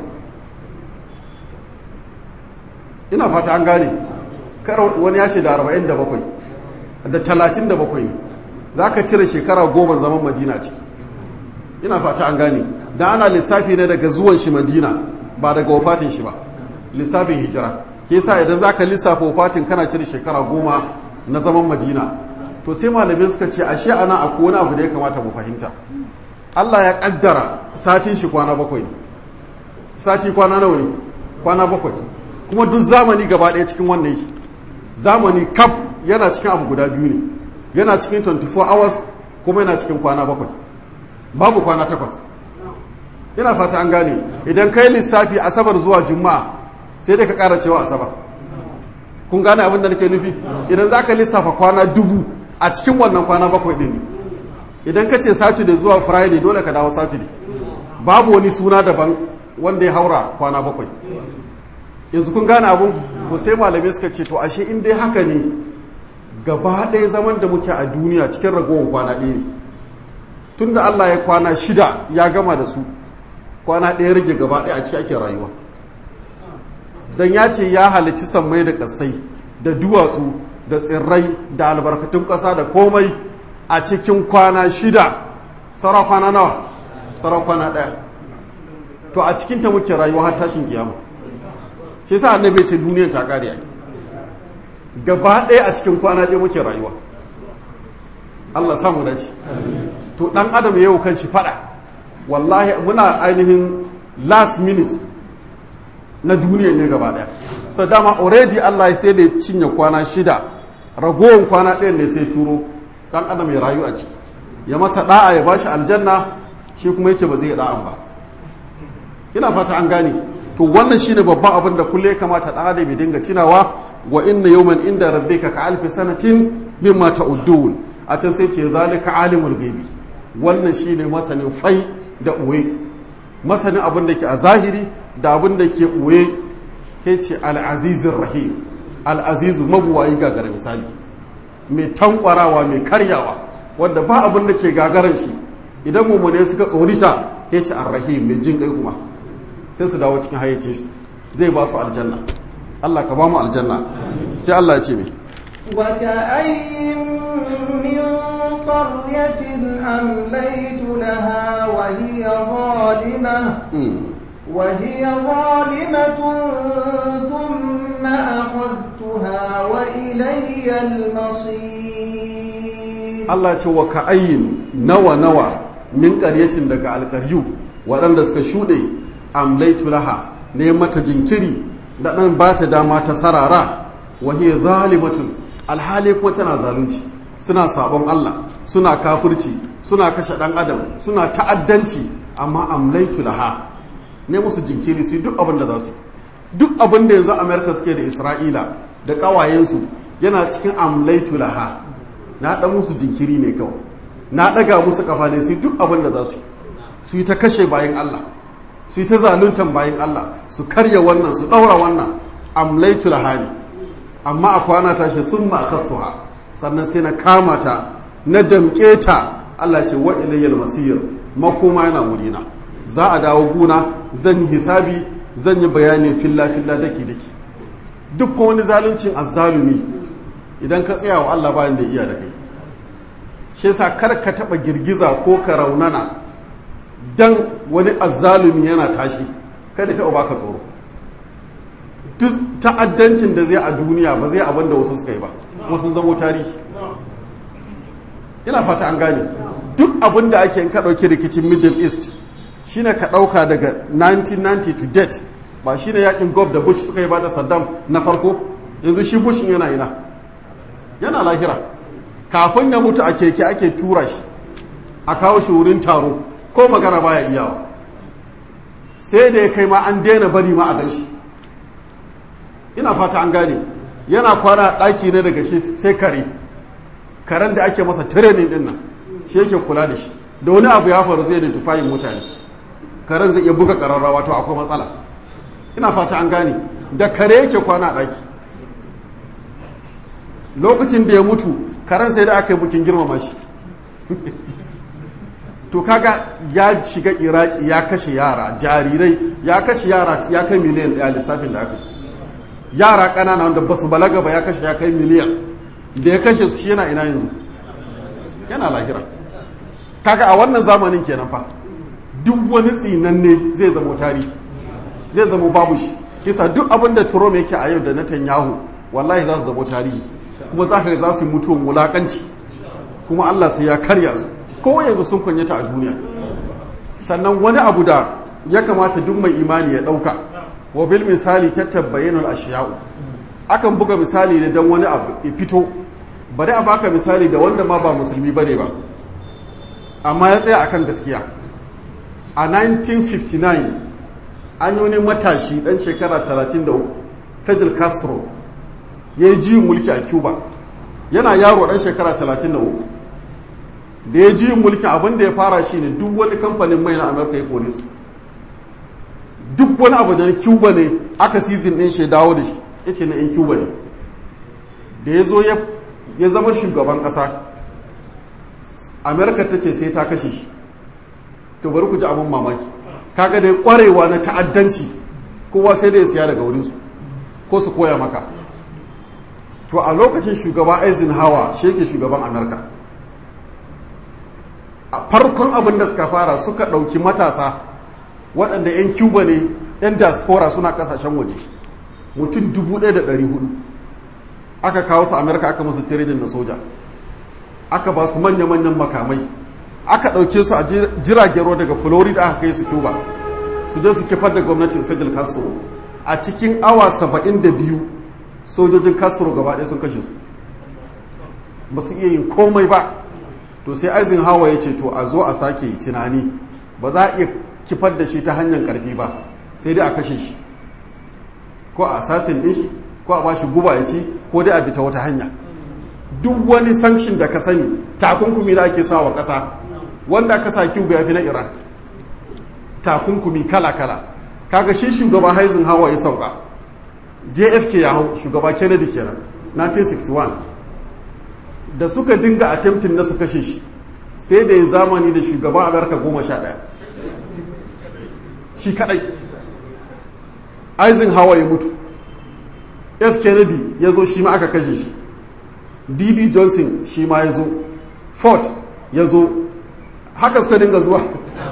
Speaker 1: ina fata an gane kar wani ya ce da arba'in da bakwai da talatin da bakwai ne za ka cire shekara goma zaman madina ciki ina fata an gane da ana lissafi ne daga zuwan shi madina ba daga wafatin shi ba lissafin hijira ke sa idan za ka lissafa wafatin kana cire shekara goma na zaman madina to sai malamai suka ce ashe ana akwai wani abu da ya kamata mu fahimta Allah ya kaddara satin shi kwana bakwai ne sati kwana nawa ne kwana bakwai kuma duk zamani gaba ɗaya cikin wannan yi zamani kaf yana cikin abu guda biyu ne yana cikin 24 hours kuma yana cikin kwana bakwai babu kwana takwas ina fata an gane idan kai lissafi asabar zuwa juma'a sai dai ka ƙara cewa asabar kun gane abin da nake nufi idan za ka lissafa kwana dubu a cikin wannan kwana bakwai ɗin ne idan ka ce saturday zuwa friday dole ka dawo saturday babu wani suna daban wanda ya haura kwana bakwai yanzu kun gane abun to sai malamai suka ce to ashe in dai haka ne gaba ɗaya zaman da muke a duniya cikin ragowar kwana ɗaya ne tunda allah ya kwana shida ya gama da su kwana ɗaya rage gaba ɗaya a ciki ake rayuwa don ya ce ya halicci sammai da ƙasai da duwatsu da tsirrai da albarkatun ƙasa da komai a cikin kwana shida tsara kwana nawa tsara kwana ɗaya to a cikinta muke rayuwa har tashin kiyama shi sa annabi ce duniyar ta ƙare ai gaba ɗaya a cikin kwana ɗaya muke rayuwa Allah samu dace to ɗan adam yau kan shi faɗa wallahi muna ainihin last minute na duniya ne gaba ɗaya so dama already Allah ya sai da cinye kwana shida ragowar kwana ɗaya ne sai turo dan adam ya rayu a ciki ya masa da'a ya bashi aljanna shi kuma yace ba zai yi da'an ba ina fata an gane to wannan shine babban abin da kulle ya kamata dan adam ya dinga tunawa wa inna yawman inda rabbika ka alfi sanatin mimma ta'uddun a can sai ce zalika alimul ghaibi wannan shine masanin fai da uwe masanin abin da ke a zahiri da abin da ke uwe ke ce al-azizir rahim al-azizu mabuwayi gagara misali mai tankwarawa mai karyawa wanda ba abin da ke gagaran shi idan mummune suka tsorita ya ce arrahim mai jin kai kuma sai su dawo cikin hayyacin shi zai ba su aljanna Allah ka ba mu aljanna sai Allah ya ce mai
Speaker 2: وكأي من قرية أمليت لها وهي ظالمة وهي ظالمة ثم أخذتها وإلي المصير
Speaker 1: Allah ce wa ka'ayin nawa nawa min ƙaryatin daga alƙaryu waɗanda suka shuɗe amlaitu laha ne mata jinkiri da ɗan ba ta dama ta sarara wa hiya zalimatun alhali kuma tana zalunci suna sabon Allah suna kafirci suna kashe ɗan adam suna ta'addanci amma amlaitu laha ne musu jinkiri su duk abin da za su duk abin da yanzu amerika suke da isra'ila da ƙawayensu yana cikin amlaitu laha na ɗan musu jinkiri ne kawai na ɗaga musu kafa ne su duk abin da za su su yi ta kashe bayan allah su yi ta zaluntan bayan allah su karya wannan su ɗaura wannan amlaitu laha ne amma a kwana tashi sun ma akastuha sannan sai na kama ta na damƙe ta allah ce wa ilayyal masir makoma yana wurina za a dawo guna zan yi hisabi zan yi bayani filla filla daki daki duk wani zaluncin azzalumi idan ka tsaya wa Allah bayan da iya da kai shi yasa kar ka taba girgiza ko ka raunana dan wani azzalumi yana tashi kada ta baka tsoro duk ta'addancin da zai a duniya ba zai abin da wasu suka yi ba kuma sun zamo tarihi ina fata an gane duk abin da ake in ka ɗauki rikicin middle east shine ka ɗauka daga 1990 to date ba shi ne yakin gob da bush suka yi ba da saddam na farko yanzu shi bush yana ina yana lahira kafin ya mutu a keke ake tura shi a kawo shi wurin taro ko magana baya iyawa sai da ya kai ma an daina bari ma a gan shi ina fata an gane yana kwana ɗaki ne daga shi sai kare karen da ake masa training din nan shi yake kula da shi da wani abu ya faru zai da tufayin mutane karen zai iya buga ƙararrawa to akwai matsala ina fata an gane da kare yake kwana a ɗaki lokacin da ya mutu karen sai da aka yi bukin girmama shi to kaga ya shiga iraki ya kashe yara jarirai ya kashe yara ya kai miliyan ɗaya lissafin da aka yara ƙanana wanda ba su balaga ba ya kashe ya kai miliyan da ya kashe su shi yana ina yanzu yana lahira kaga a wannan zamanin kenan fa duk wani tsinanne zai zama tarihi zai zama babu shi kisa duk abin da Trump yake a yau da Netanyahu wallahi za su zama tarihi kuma za ka za su yi mutuwan wulakanci kuma Allah sai ya karya su ko yanzu sun kunyata a duniya sannan wani abu da ya kamata duk mai imani ya ɗauka wa bil misali tattabayyanul ashiya'u akan buga misali ne don wani abu ya fito bari a baka misali da wanda ma ba musulmi bane ba amma ya tsaya akan gaskiya a 1959 an yi wani matashi dan shekara 33 fidel castro ya yi jiyin mulki a cuba yana yaro dan shekara 33 da ya jiyin mulki abin da ya fara shi ne duk wani kamfanin mai na amurka ya kore su duk wani abu da na cuba ne aka sizin ɗin shi dawo da shi ya ce na 'yan cuba ne da ya zo ya zama shugaban ƙasa amerika ta ce sai ta kashe shi to bari ku ji abin mamaki kaga da kwarewa na ta'addanci kowa sai da ya siya daga wurinsu ko su koya maka to a lokacin shugaba eisenhower shi yake shugaban amerika a farkon abin da suka fara suka ɗauki matasa waɗanda 'yan cuba ne 'yan diaspora suna ƙasashen waje mutum 1,400 aka kawo su amerika aka musu tirenin na soja aka ba su manya-manyan makamai aka ɗauke su a jiragen ruwa daga florida aka kai su cuba su je su kifar da gwamnatin fidel castro a cikin awa 72 sojojin castro gaba ɗaya sun kashe su ba su iya yin komai ba to sai eisenhower ya ce to a zo a sake tunani ba za a iya kifar da shi ta hanyar karfi ba sai dai a kashe shi ko a assassin din shi ko a ba shi guba ya ci ko dai a bi ta wata hanya duk wani sanction da ka sani takunkumi da ake sawa ƙasa wanda aka sa cuba ya fi na iran takunkumi kala-kala kaga shi shugaba haizin hawa ya sauka jfk ya hau shugaba kennedy kenan 1961 da suka dinga attempting na su kashe shi sai da ya zamani da shugaban amurka goma sha ɗaya shi kadai eisenhower ya mutu f kennedy ya zo shi ma aka kashe shi dd johnson shi ma ya zo ford ya zo haka suka dinga zuwa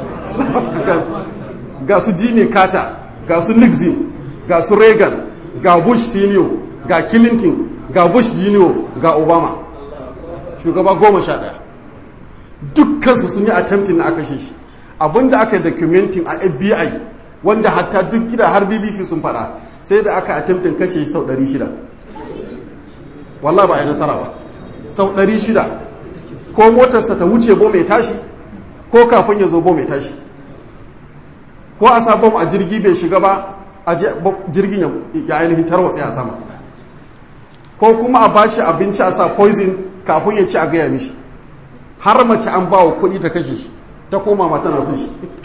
Speaker 1: ga su jimmy carter ga su nixon ga su reagan ga bush senior ga clinton ga bush junior ga obama shugaba goma sha ɗaya dukkansu sun yi attempting na aka shi abinda aka yi documenting a fbi wanda hatta duk gida har bbc sun fada sai da aka attempting kashe sau 600 wallah ba a yi nasara ba sau 600 ko motarsa ta wuce bo mai tashi ko kafin ya zo bo mai tashi ko a sa bom a jirgi bai shiga ba a jirgin ya ainihin tarwatsa a sama ko kuma a bashi abinci a sa poison kafin ya ci a gaya mishi har mace an ba wa kuɗi ta kashe shi ta koma ma tana son shi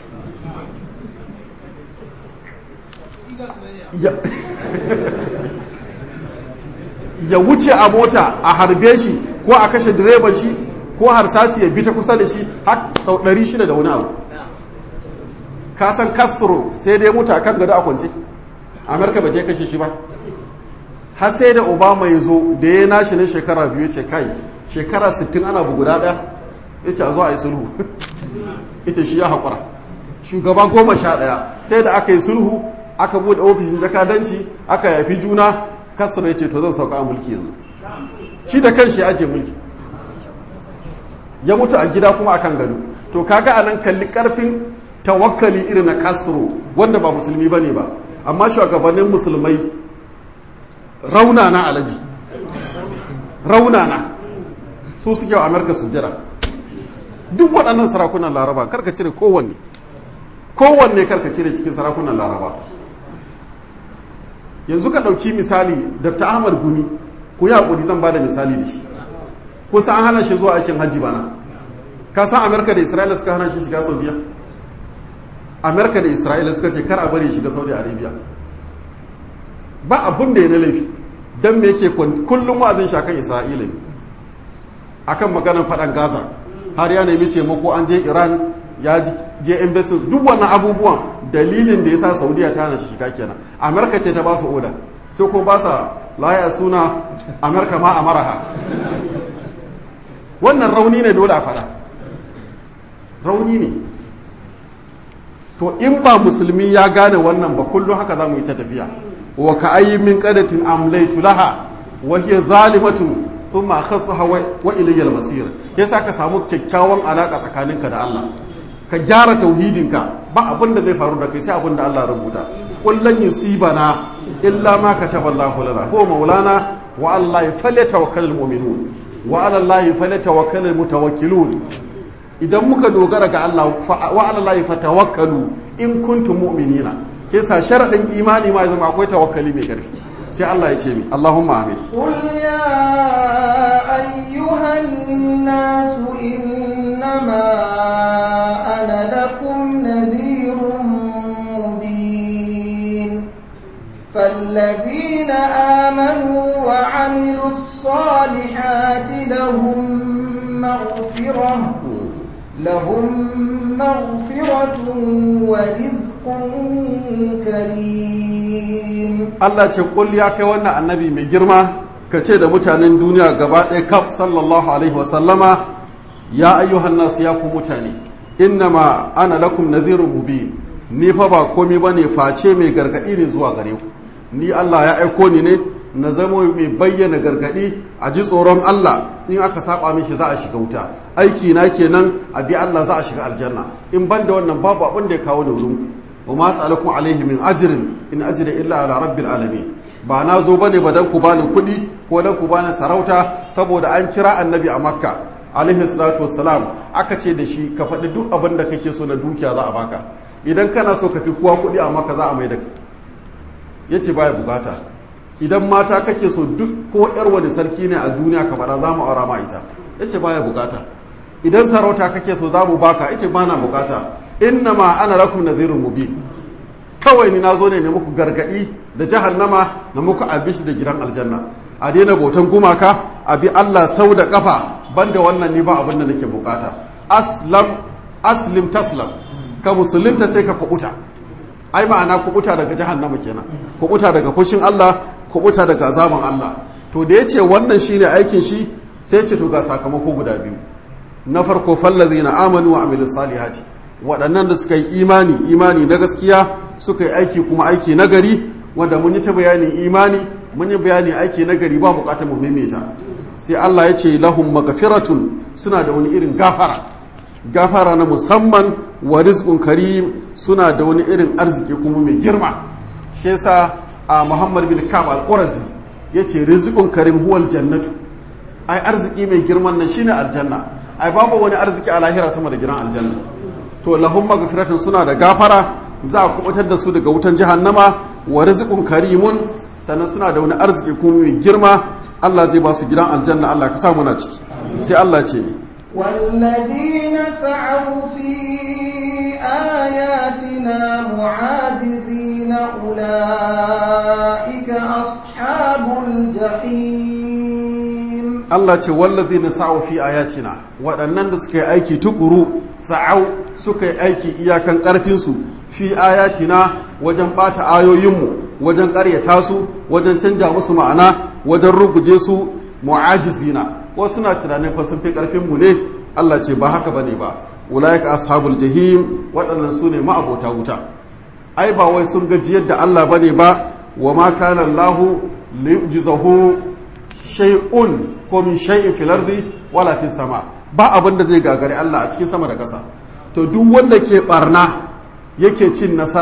Speaker 1: ya wuce a mota a harbe shi ko a kashe direban shi ko harsasi ya bi ta kusa da shi har sau 600 da wani abu ka san kasro sai dai mutu a kan gado a kwance amurka ba ta kashe shi ba har sai da obama ya zo da ya nashi na shekara biyu ce kai shekara 60 ana buguda daya ya ce a zo a yi sulhu ita shi ya haƙura shugaba goma sha ɗaya sai da aka yi sulhu aka buɗe ofishin jakadanci aka yafi juna kasar ya ce to zan sauka a mulki yanzu shi da kanshi ya ajiye mulki ya mutu a gida kuma akan gado to kaga a nan kalli karfin tawakkali irin na castro wanda ba musulmi bane ba amma shugabannin musulmai raunana alaji raunana su suke wa amurka sujjada duk waɗannan sarakunan laraba karka cire kowanne kowanne karka cire cikin sarakunan laraba yanzu ka ɗauki misali dr ahmad gumi ku yi haƙuri zan ba da misali da shi ko an hana shi zuwa aikin hajji bana ka san amerika da isra'ila suka hana shi shiga saudiya amerika da isra'ila suka ce kar a bari shiga saudi arabia ba abun da ya na laifi don me yake kullum wa'azin shakan isra'ila ne akan maganar faɗan gaza har ya nemi taimako an je iran ya je embassy duk wannan abubuwan dalilin da ya sa saudiya ta hana shi shiga kenan amerika ce ta ba su oda sai ko ba sa laya suna amerika ma a maraha wannan rauni ne dole a faɗa rauni ne to in ba musulmi ya gane wannan ba kullum haka za mu yi ta tafiya wa ka ayi min qadatin amlaytu laha wa hiya zalimatun thumma khassaha wa ilayya al-masir yasa ka samu kyakkyawan alaka tsakaninka da Allah ka gyara tauhidinka ba abin da zai faru da kai sai abin da Allah rubuta kullan yusibana illa ma kataba Allahu lana huwa maulana wa Allah falyatawakkalul mu'minun wa ala Allah falyatawakkalul mutawakkilun idan muka dogara ga Allah wa ala Allah fatawakkalu in kuntum mu'minina ke sa sharadin imani ma zama akwai tawakkali mai karfi sai Allah ya ce mi Allahumma amin
Speaker 2: قل يا أيها الناس إنما أنا لكم نذير مبين فالذين آمنوا وعملوا الصالحات لهم مغفرة لهم مغفرة ورزق كريم
Speaker 1: Allah ce kul ya kai wannan annabi mai girma ka ce da mutanen duniya gaba ɗaya kaf sallallahu alaihi wasallama ya ayyuhan nasu ya ku mutane innama ana lakum nazirun mubin ni fa ba komai bane face mai gargadi ne zuwa gare ku ni Allah ya aiko ni ne na zama mai bayyana gargadi a ji tsoron Allah in aka saba min shi za a shiga wuta aiki na kenan a bi Allah za a shiga aljanna in ban da wannan babu abin da ya kawo da wurin ku wa ma sa'alakum alaihi min ajrin in ajri illa ala rabbil alamin ba na zo bane ba dan ku bani kuɗi ko dan ku bani sarauta saboda an kira annabi a makka alaihi salatu wassalam aka ce da shi ka faɗi duk abin da kake so na dukiya za a baka idan kana so ka fi kowa kuɗi a makka za a mai da ya ce baya bukata idan mata kake so duk ko yar wani sarki ne a duniya ka faɗa za mu aura ma ita ya ce baya bukata idan sarauta kake so za mu baka ya ce ba na bukata inna ma ana lakum nadhirun mubin kawai ni nazo ne ne muku gargadi da jahannama na muku abishi da gidan aljanna a daina bautan gumaka a bi Allah sau da kafa banda wannan ni ba abin da nake bukata aslam aslim taslam ka musulunta sai ka kubuta ai ma'ana kubuta daga jahannama kenan kubuta daga fushin Allah kubuta daga azaban Allah to da yace wannan shine aikin shi sai ce to ga sakamako guda biyu na farko fallazina amanu wa amilus salihati waɗannan da suka yi imani imani na gaskiya suka yi aiki kuma aiki na gari wanda mun yi ta bayanin imani mun yi bayani aiki na gari ba bukatar mu maimaita sai Allah ya ce lahum magfiratun suna da wani irin gafara gafara na musamman wa rizqun karim suna da wani irin arziki kuma mai girma shi yasa a Muhammad bin Ka'ab al-Qurazi yace rizqun karim huwal jannatu ai arziki mai girman nan shine aljanna ai babu wani arziki a lahira sama da gidan aljanna to lahum magfiratun suna da gafara za a kubutar da su daga wutan jahannama wa rizqun karimun sannan suna da wani arziki kuma mai girma Allah zai ba su gidan aljanna Allah ka sa muna ciki sai Allah ce ne
Speaker 2: والذين سعوا في آياتنا معاجزين أولئك أصحاب الجحيم
Speaker 1: Allah ce wallazi na sa'o fi ayatina waɗannan da suka yi aiki tukuru sa'au suka yi aiki iyakan ƙarfinsu fi ayatina wajen ɓata ayoyinmu wajen ƙaryata su wajen canja musu ma'ana wajen ruguje su mu'ajizina wasu suna tunanin fa sun fi ƙarfinmu ne Allah ce ba haka bane ba ulaika ashabul jahim waɗannan su ne ma'abota wuta ai ba wai sun gajiyar da Allah bane ba wa ma kana Allahu liyujzahu shay'un ko min shay'in fil ardi wala fis sama ba abin da zai gagari Allah a cikin sama da ƙasa to duk wanda ke barna yake cin nasara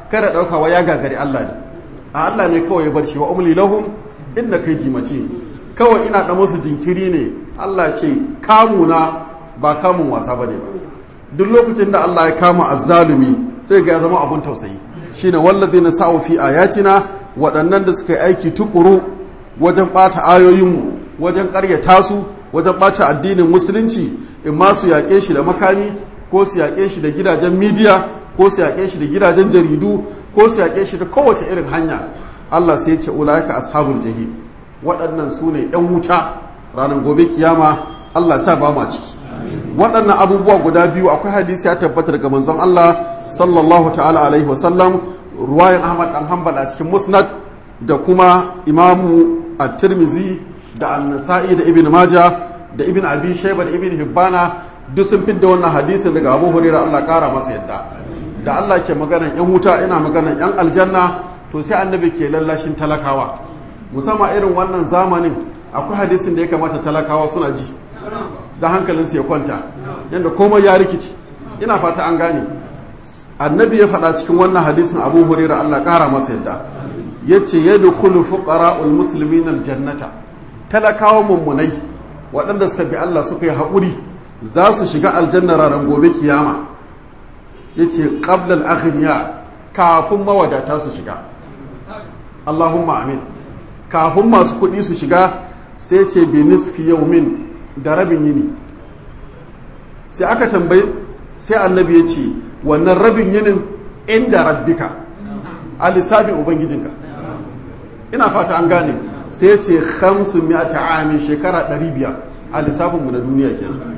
Speaker 1: kada daukawa ya gagari Allah ne a Allah ne kawai ya bar shi wa umli lahum inna kai jimace kawai ina da musu jinkiri ne Allah ce kamuna ba kamun wasa bane ba duk lokacin da Allah ya kama azzalumi sai ga ya zama abun tausayi shine wallazina sa'u fi ayatina waɗannan da suka yi aiki tukuru wajen ɓata ayoyinmu wajen ƙaryata su wajen ɓata addinin musulunci in ma su yaƙe shi da makami ko su yaƙe shi da gidajen midiya ko su yaƙe shi da gidajen jaridu ko su yaƙe shi da kowace irin hanya Allah sai ya ce ulaika ashabul jahim waɗannan su ne ‘yan wuta ranar gobe kiyama Allah sa ba ma ciki waɗannan abubuwa guda biyu akwai hadisi ya tabbata daga manzon Allah sallallahu ta'ala alaihi wasallam ruwayan Ahmad dan Hanbal a cikin Musnad da kuma Imamu At-Tirmidhi da An-Nasa'i da Ibn Majah da Ibn Abi Shayba da Ibn Hibbana duk sun fidda wannan hadisin daga Abu Hurairah Allah kara masa yadda da Allah ke maganan yan wuta ina maganan yan aljanna to sai annabi ke lallashin talakawa musamman irin wannan zamanin akwai hadisin da ya kamata talakawa suna ji da hankalinsu ya kwanta yadda komai ya rikici ina fata an gane annabi ya faɗa cikin wannan hadisin abu hurera allah ƙara masa yadda ya ce ya dukulu fuqara'ul muslimin aljannata talakawa mummunai waɗanda suka bi allah suka yi haƙuri za su shiga aljanna ranar gobe kiyama ya ce ƙablal aghniya kafin mawadata su shiga allahumma amin kafin masu kuɗi su shiga sai ce bi nisfi yaumin da rabin yini sai aka tambayi sai annabi ya ce wannan rabin yinin inda rabbika a lissafin ubangijinka ina fata an gane sai ya ce hamsin miyata amin shekara 500 a lissafinmu na duniya kenan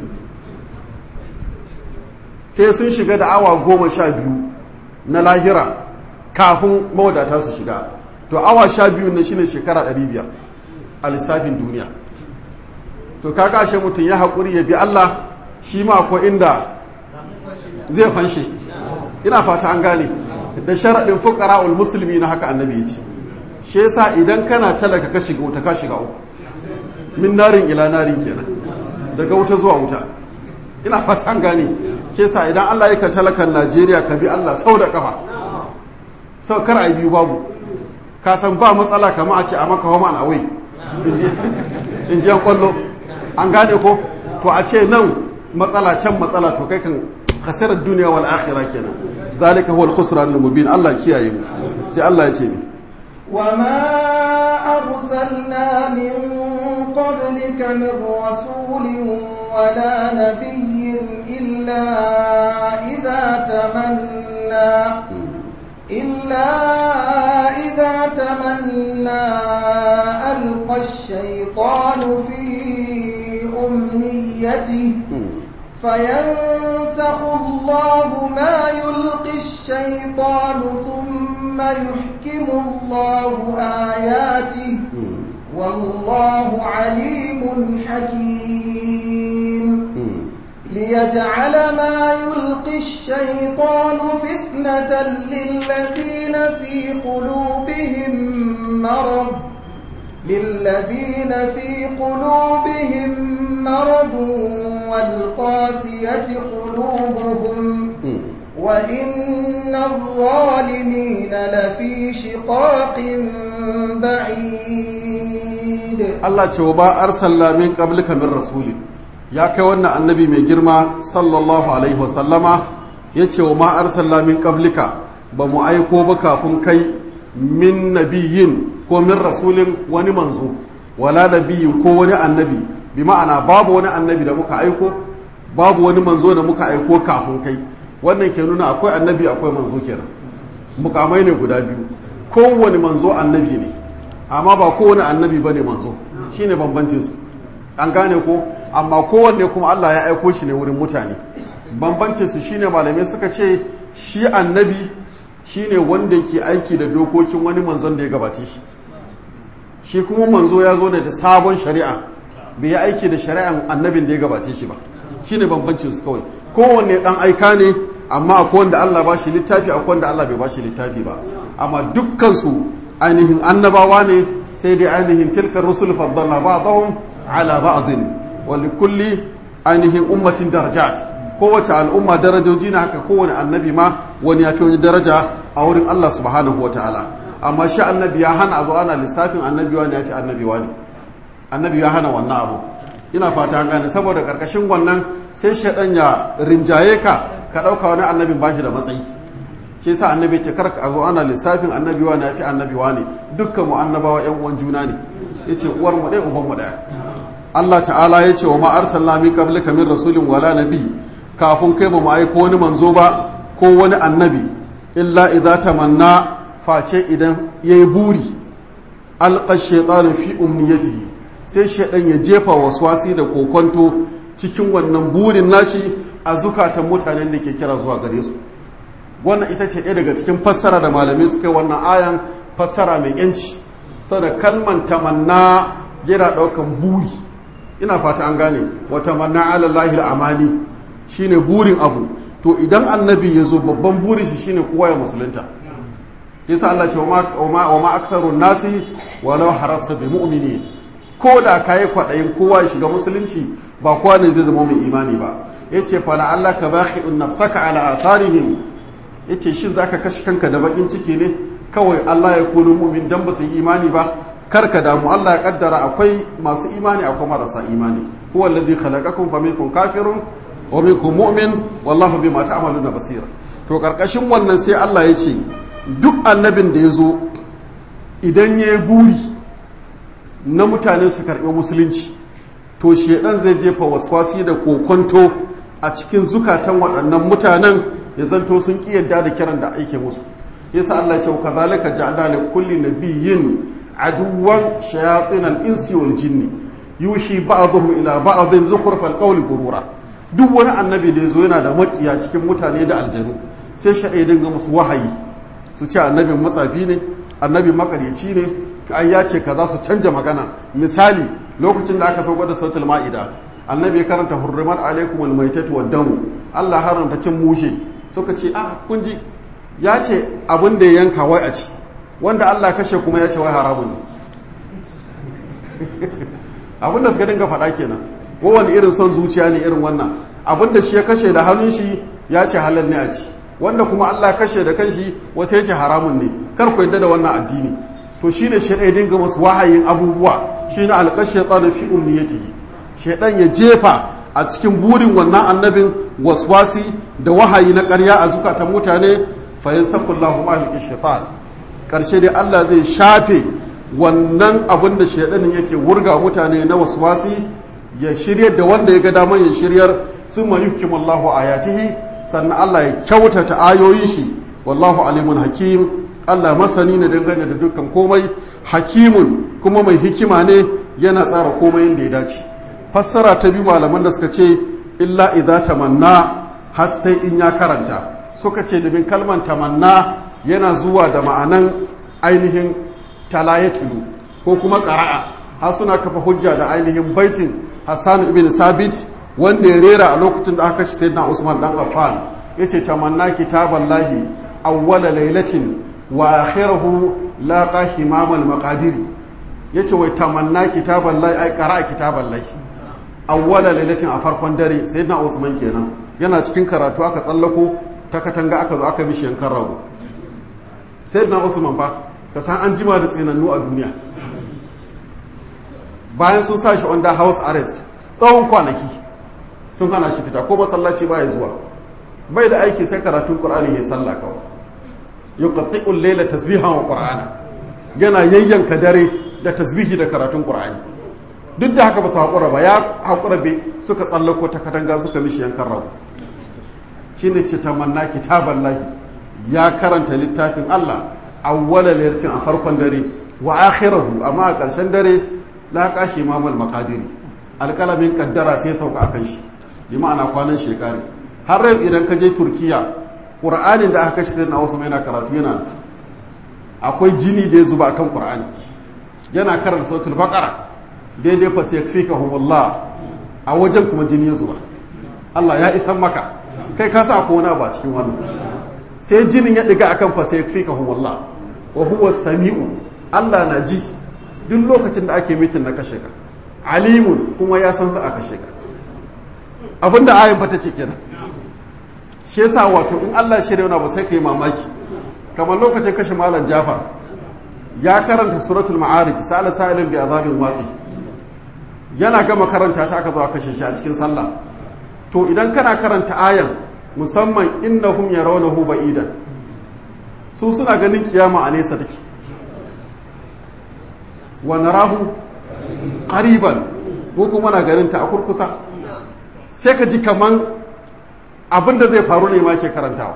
Speaker 1: sai sun shiga da awa goma sha biyu na lahira kafin mawadata su shiga to awa sha biyu na shine shekara 500 a lissafin duniya to kaga ashe mutum ya haƙuri ya bi Allah shi ma ko inda zai fanshe ina fata an gane da sharaɗin fuqara'ul musulmi na haka annabi ya ce shi yasa idan kana talaka ka shiga wuta ka shiga uku min narin ila narin kenan daga wuta zuwa wuta ina fata an gane shi yasa idan Allah yake talakan Najeriya ka bi Allah sau da kafa sau kar ai biyu babu ka san ba matsala kamar a ce a maka homa na wai in ji an kwallo an gane ko to a ce nan matsala can matsala to kai kan khasirar duniya wal akhirah kenan zalika huwa al-khusran al-mubin Allah kiyaye mu sai Allah ya ce ni
Speaker 2: وما أرسلنا من قبلك من رسول ولا نبي إلا إذا تمنى إلا إذا تمنى ألقى الشيطان في أمنيته فينسخ الله ما يلقي الشيطان ثم يحكم الله آياته والله عليم حكيم ليجعل ما يلقي الشيطان فتنة للذين في قلوبهم مرض للذين في قلوبهم مرض والقاسية قلوبهم وإن الظالمين لفي شقاق بعيد
Speaker 1: Allah ce wa ba arsalla min qablika min rasuli ya kai wannan annabi mai girma sallallahu alaihi wasallama ya ce wa ma arsalla min qablika ba mu aiko ba kafin kai min nabiyin ko min rasulin wani manzo wala nabiyin ko wani annabi bi ma'ana babu wani annabi da muka aiko babu wani manzo da muka aiko kafin kai wannan ke nuna akwai annabi akwai manzo kenan mukamai ne guda biyu kowane manzo annabi ne amma ba kowane annabi bane manzo shine bambancin su an gane ko amma kowanne kuma Allah ya aiko shi ne wurin mutane bambancin su shine malamai suka ce shi annabi shine wanda ke aiki da dokokin wani manzon da ya gabace shi shi kuma manzo ya zo ne da sabon shari'a bai yi aiki da shari'an annabin da ya gabace shi ba shine bambancin su kawai kowanne dan aika ne amma akwai wanda Allah ba shi littafi akwai wanda Allah bai ba shi littafi ba amma dukkan su ainihin annabawa ne sai dai ainihin tilkar rusul faddalna ba'dahum ala ba'din wa likulli ainihin ummatin darajat kowace al'umma darajoji na haka kowane annabi ma wani ya fi wani daraja a wurin Allah subhanahu wa ta'ala amma shi annabi ya hana a zo ana lissafin annabi wani ya fi annabi wani annabi ya hana wannan abu ina fata an gane saboda karkashin wannan sai shaɗan ya rinjaye ka ka ɗauka wani annabin ba shi da matsayi shi yasa annabi ce kar ka zo ana lissafin annabi wani ya fi annabi wani dukkan mu annabawa yan uwan juna ne yace uwar mu ɗaya uban mu ɗaya Allah ta'ala ya ce wa ma arsalna min qablika min rasulin wala nabi kafin kai ba mu aiko wani manzo ba ko wani annabi illa idza tamanna face idan yayi buri alqa shaytanu fi umniyatihi sai shaydan ya jefa waswasi da kokonto cikin wannan burin nashi a zukatan mutanen da ke kira zuwa gare su wannan ita ce ɗaya daga cikin fassara da malamai suka wannan ayan fassara mai yanci saboda kalman tamanna yana ɗaukan buri ina fata an gane wata manna alallahi al'amali shine burin abu to idan annabi ya zo babban burin shi shine kowa ya musulunta yasa Allah ce wa ma aktharun nasi walau harasa bi mu'minin ko da kayi kwaɗayin kowa ya shiga musulunci ba kowa ne zai zama mai imani ba yace fa la Allah ka bakhi'un nafsaka ala atharihim yace shin zaka kashe kanka da bakin ciki ne kawai Allah ya kunu mu'min dan ba su yi imani ba karka damu Allah ya kaddara akwai masu imani akwai marasa imani huwa alladhi khalaqakum faminkum kafirun wa minkum mu'min wallahu bima ta'maluna basir to karkashin wannan sai Allah ya ce duk annabin da ya zo idan ya yi buri na mutane su karɓi musulunci to shedan zai jefa waswasi da kokonto a cikin zukatan waɗannan mutanen ya zanto sun ƙi yadda da kiran da ake musu yasa Allah ya ce kazalika ja'alna li kulli nabiyyin aduwan shayatin al-insi wal jinni yushi ba'dhum ila ba'dhin zukhruf al-qawli gurura duk wani annabi da yazo yana da makiya cikin mutane da aljanu sai shaɗai dinga musu wahayi su ce annabin matsafi ne annabin makaryaci ne ai ya ce kaza su canja magana misali lokacin da aka sauka da sautul ma'ida annabi ya karanta hurrimat alaikum almaitatu waddamu Allah haramta cin mushe suka ce ah kun ji ya ce abin da ya yanka wai a ci wanda Allah kashe kuma ya ce wai haramun ne abin da suka dinga faɗa kenan kowane irin son zuciya ne irin wannan abin da shi ya kashe da hannun shi ya ce halal ne a ci wanda kuma Allah kashe da kanshi wasu ya ce haramun ne kar ku yadda da wannan addini to shine shi ɗaya dinga masu wahayin abubuwa shine alƙashe tsarin fi umniyatihi shaidan ya jefa a cikin burin wannan annabin waswasi da wahayi na ƙarya a zukatan mutane fa yansakullahu maliki shaitan karshe dai Allah zai shafe wannan abin da shaidanin yake wurga mutane na waswasi ya shiryar da wanda ya ga daman ya shiryar sun ma yuhkimullahu ayatihi sannan Allah ya kyautata ayoyin shi wallahu alimun hakim Allah masani ne dangane da dukkan komai hakimun kuma mai hikima ne yana tsara komai yadda ya dace fassara ta biyu malaman da suka ce illa idza tamanna har sai in ya karanta suka ce domin kalman tamanna yana zuwa da ma'anan ainihin talayatulu ko kuma qara'a har suna kafa hujja da ainihin baitin Hassan ibn Sabit wanda ya rera a lokacin da aka ci sayyidina Usman dan Affan yace tamanna kitaballahi awwala lailatin wa akhirahu laqa himamal maqadiri yace wai tamanna kitaballahi ai qara'a kitaballahi awwala lailatin a farkon dare sayyidina Usman kenan yana cikin karatu aka tsallako ta katanga aka zo aka mishi yankan rago sayyidina Usman fa ka san an jima da tsinannu a duniya bayan sun sa shi under house arrest tsawon kwanaki sun hana shi fita ko masallaci ba ya zuwa bai da aiki sai karatun qur'ani ya sallah kawai yuqatti'u al-layla tasbihan wa qur'ana yana yayyanka dare da tasbihi da karatun qur'ani duk da haka ba su haƙura ba ya haƙura bai suka tsallako ta katanga suka mishi yankan rago shine ce tamanna kitaban lahi ya karanta littafin Allah awwala laylatin a farkon dare wa akhirahu amma a ƙarshen dare la kashi mamal maqadiri alƙalamin kaddara sai sauka akan shi bi ma'ana kwanan shekari har rai idan ka je turkiya ƙur'anin da aka kashe sai na wasu mai na karatu yana akwai jini da ya zuba akan ƙur'ani yana karanta sautul baqara daidai fa sai fika humullah a wajen kuma jini ya zuba Allah ya isan maka kai ka sa akwai wani abu a cikin wannan sai jinin ya diga akan fa sai fika humullah wa huwa sami'u Allah na ji duk lokacin da ake mitin na kashe ka alimun kuma ya san za a kashe ka abinda ayin fata ce kenan shi yasa wato in Allah shirya wani ba sai ka yi mamaki kamar lokacin kashe malam jafar ya karanta suratul ma'arij sa'ala sa'ilin bi azabin waqi yana gama karanta ta aka zo aka kashe shi a cikin sallah to idan kana karanta ayan musamman innahum yarawnahu ba'idan su suna ganin kiyama a nesa take wa narahu qariban ko kuma na ganin ta a kurkusa sai ka ji kaman abin da zai faru ne ma ke karantawa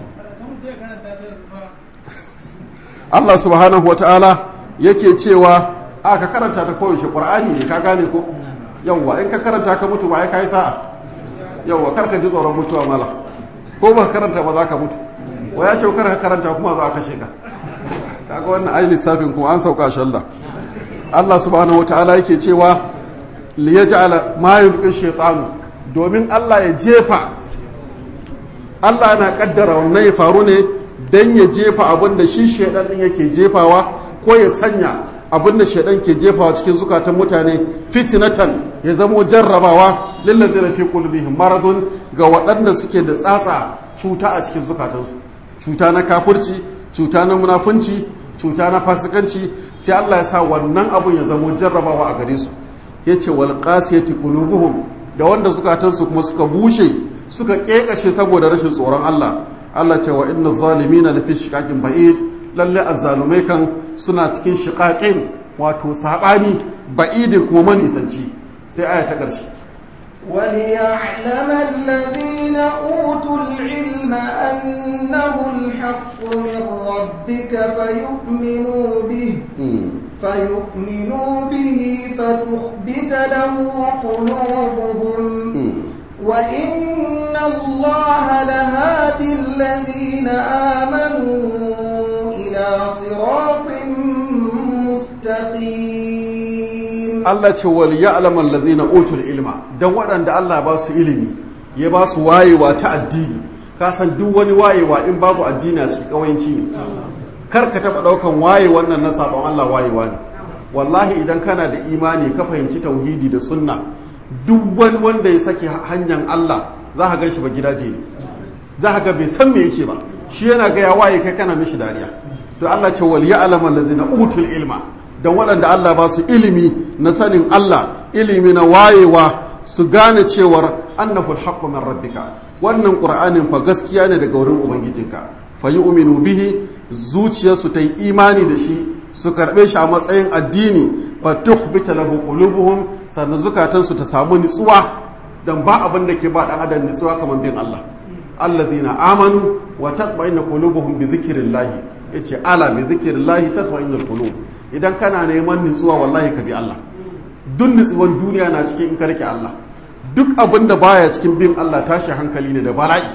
Speaker 1: Allah subhanahu wata'ala yake cewa a ka karanta ta koyaushe ƙwar'ani ne ka gane ko yawwa in ka karanta ka mutu ba ya kai sa'a yawwa kar ka ji tsoron mutuwa mala ko ba karanta ba za ka mutu wa ya ce kar ka karanta kuma za a kashe ka kaga wannan ai lissafin kuma an sauka shalla Allah subhanahu wata'ala yake cewa liyaj'ala ma yulqi shaytanu domin Allah ya jefa Allah yana kaddara wannan ya faru ne dan ya jefa abin da shi shaidan din yake jefawa ko ya sanya abin da shaidan ke jefawa cikin zukatan mutane fitnatan ya zamo jarrabawa lillazina fi qulubihim maradun ga waɗanda suke da tsatsa cuta a cikin zukatansu cuta na kafirci cuta na munafunci cuta na fasikanci sai Allah ya sa wannan abun ya zamo jarrabawa a gare su yace wal qasiyati qulubuhum da wanda zukatansu kuma suka bushe suka kekashe saboda rashin tsoron Allah Allah ce wa inna zalimina lafi shiqaqin ba'id lalle azzalumai kan suna cikin shiqaqin wato sabani ba'idin kuma manisanci sai aya ta ƙarshe
Speaker 2: وليعلم الذين أوتوا العلم أنه الحق من ربك فيؤمنوا به فيؤمنوا به فتخبت له قلوبهم وإن الله لهادي الذين آمنوا إلى صراط مستقيم
Speaker 1: Allah ce wal ya'lamu allazina utul ilma dan waɗanda Allah ba su ilimi ya ba su wayewa ta addini ka san duk wani wayewa in babu addini a cikin kawayanci ne kar ka taba daukan waye wannan na sabon Allah wayewa ne wallahi idan kana da imani ka fahimci tauhidi da sunna duk wani wanda ya sake hanyar Allah za ka gan shi ba gidaje ne za ka ga bai san me yake ba shi yana ga ya waye kai kana mishi dariya to Allah ce wal ya'lamu allazina utul ilma dan waɗanda Allah ba su ilimi na sanin Allah ilimi na wayewa su gane cewar annahu alhaqqu min rabbika wannan qur'anin fa gaskiya ne daga wurin ubangijinka fa yu'minu bihi zuciyarsu ta yi imani da shi su karɓe shi a matsayin addini fa tukhbita lahu qulubuhum sannan zukatansu ta samu nitsuwa dan ba abin da ke ba dan adam nitsuwa kamar bin Allah alladhina amanu wa tatma'innu qulubuhum bi dhikrillah yace ala bi dhikrillah tatma'innul qulub idan kana neman nitsuwa wallahi ka bi Allah duk nitsuwan duniya na cikin in ka rike Allah duk abin da baya cikin bin Allah tashi hankali ne da bala'i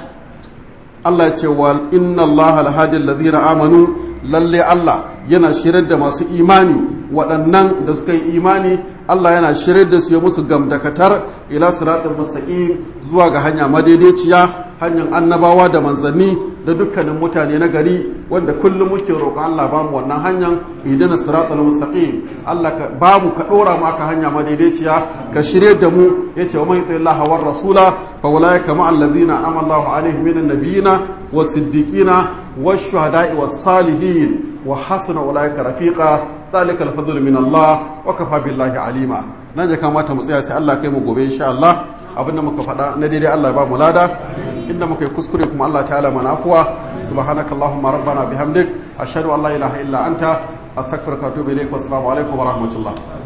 Speaker 1: Allah ya ce wa inna Allah alhadi alladhina amanu lalle Allah yana shirar da masu imani waɗannan da suka yi imani Allah yana shirar da su ya musu gamdakatar ila siratul mustaqim zuwa ga hanya madaidaiciya hanyar annabawa da manzanni da dukkanin mutane na gari wanda kullum muke roƙon Allah ba mu wannan hanyar idina siratul mustaqim Allah ka ba mu ka dora mu aka hanya madaidaiciya ka shirye da mu yace wa man yuti Allah war rasula fa ulaika ma alladhina amana Allahu alaihim minan nabiyina was-siddiqina wash-shuhada'i was-salihin wa hasuna ulaika rafiqa zalika al-fadlu min Allah wa kafa billahi alima nan ya kamata mu tsaya sai Allah kai mu gobe insha Allah abinda muka faɗa na daidai Allah ya ba mu lada inda muka yi kuskure kuma Allah ta'ala mana afuwa subhanakallahumma rabbana bihamdik ashhadu an la ilaha illa anta astaghfiruka wa atubu ilaik wa assalamu alaikum wa rahmatullah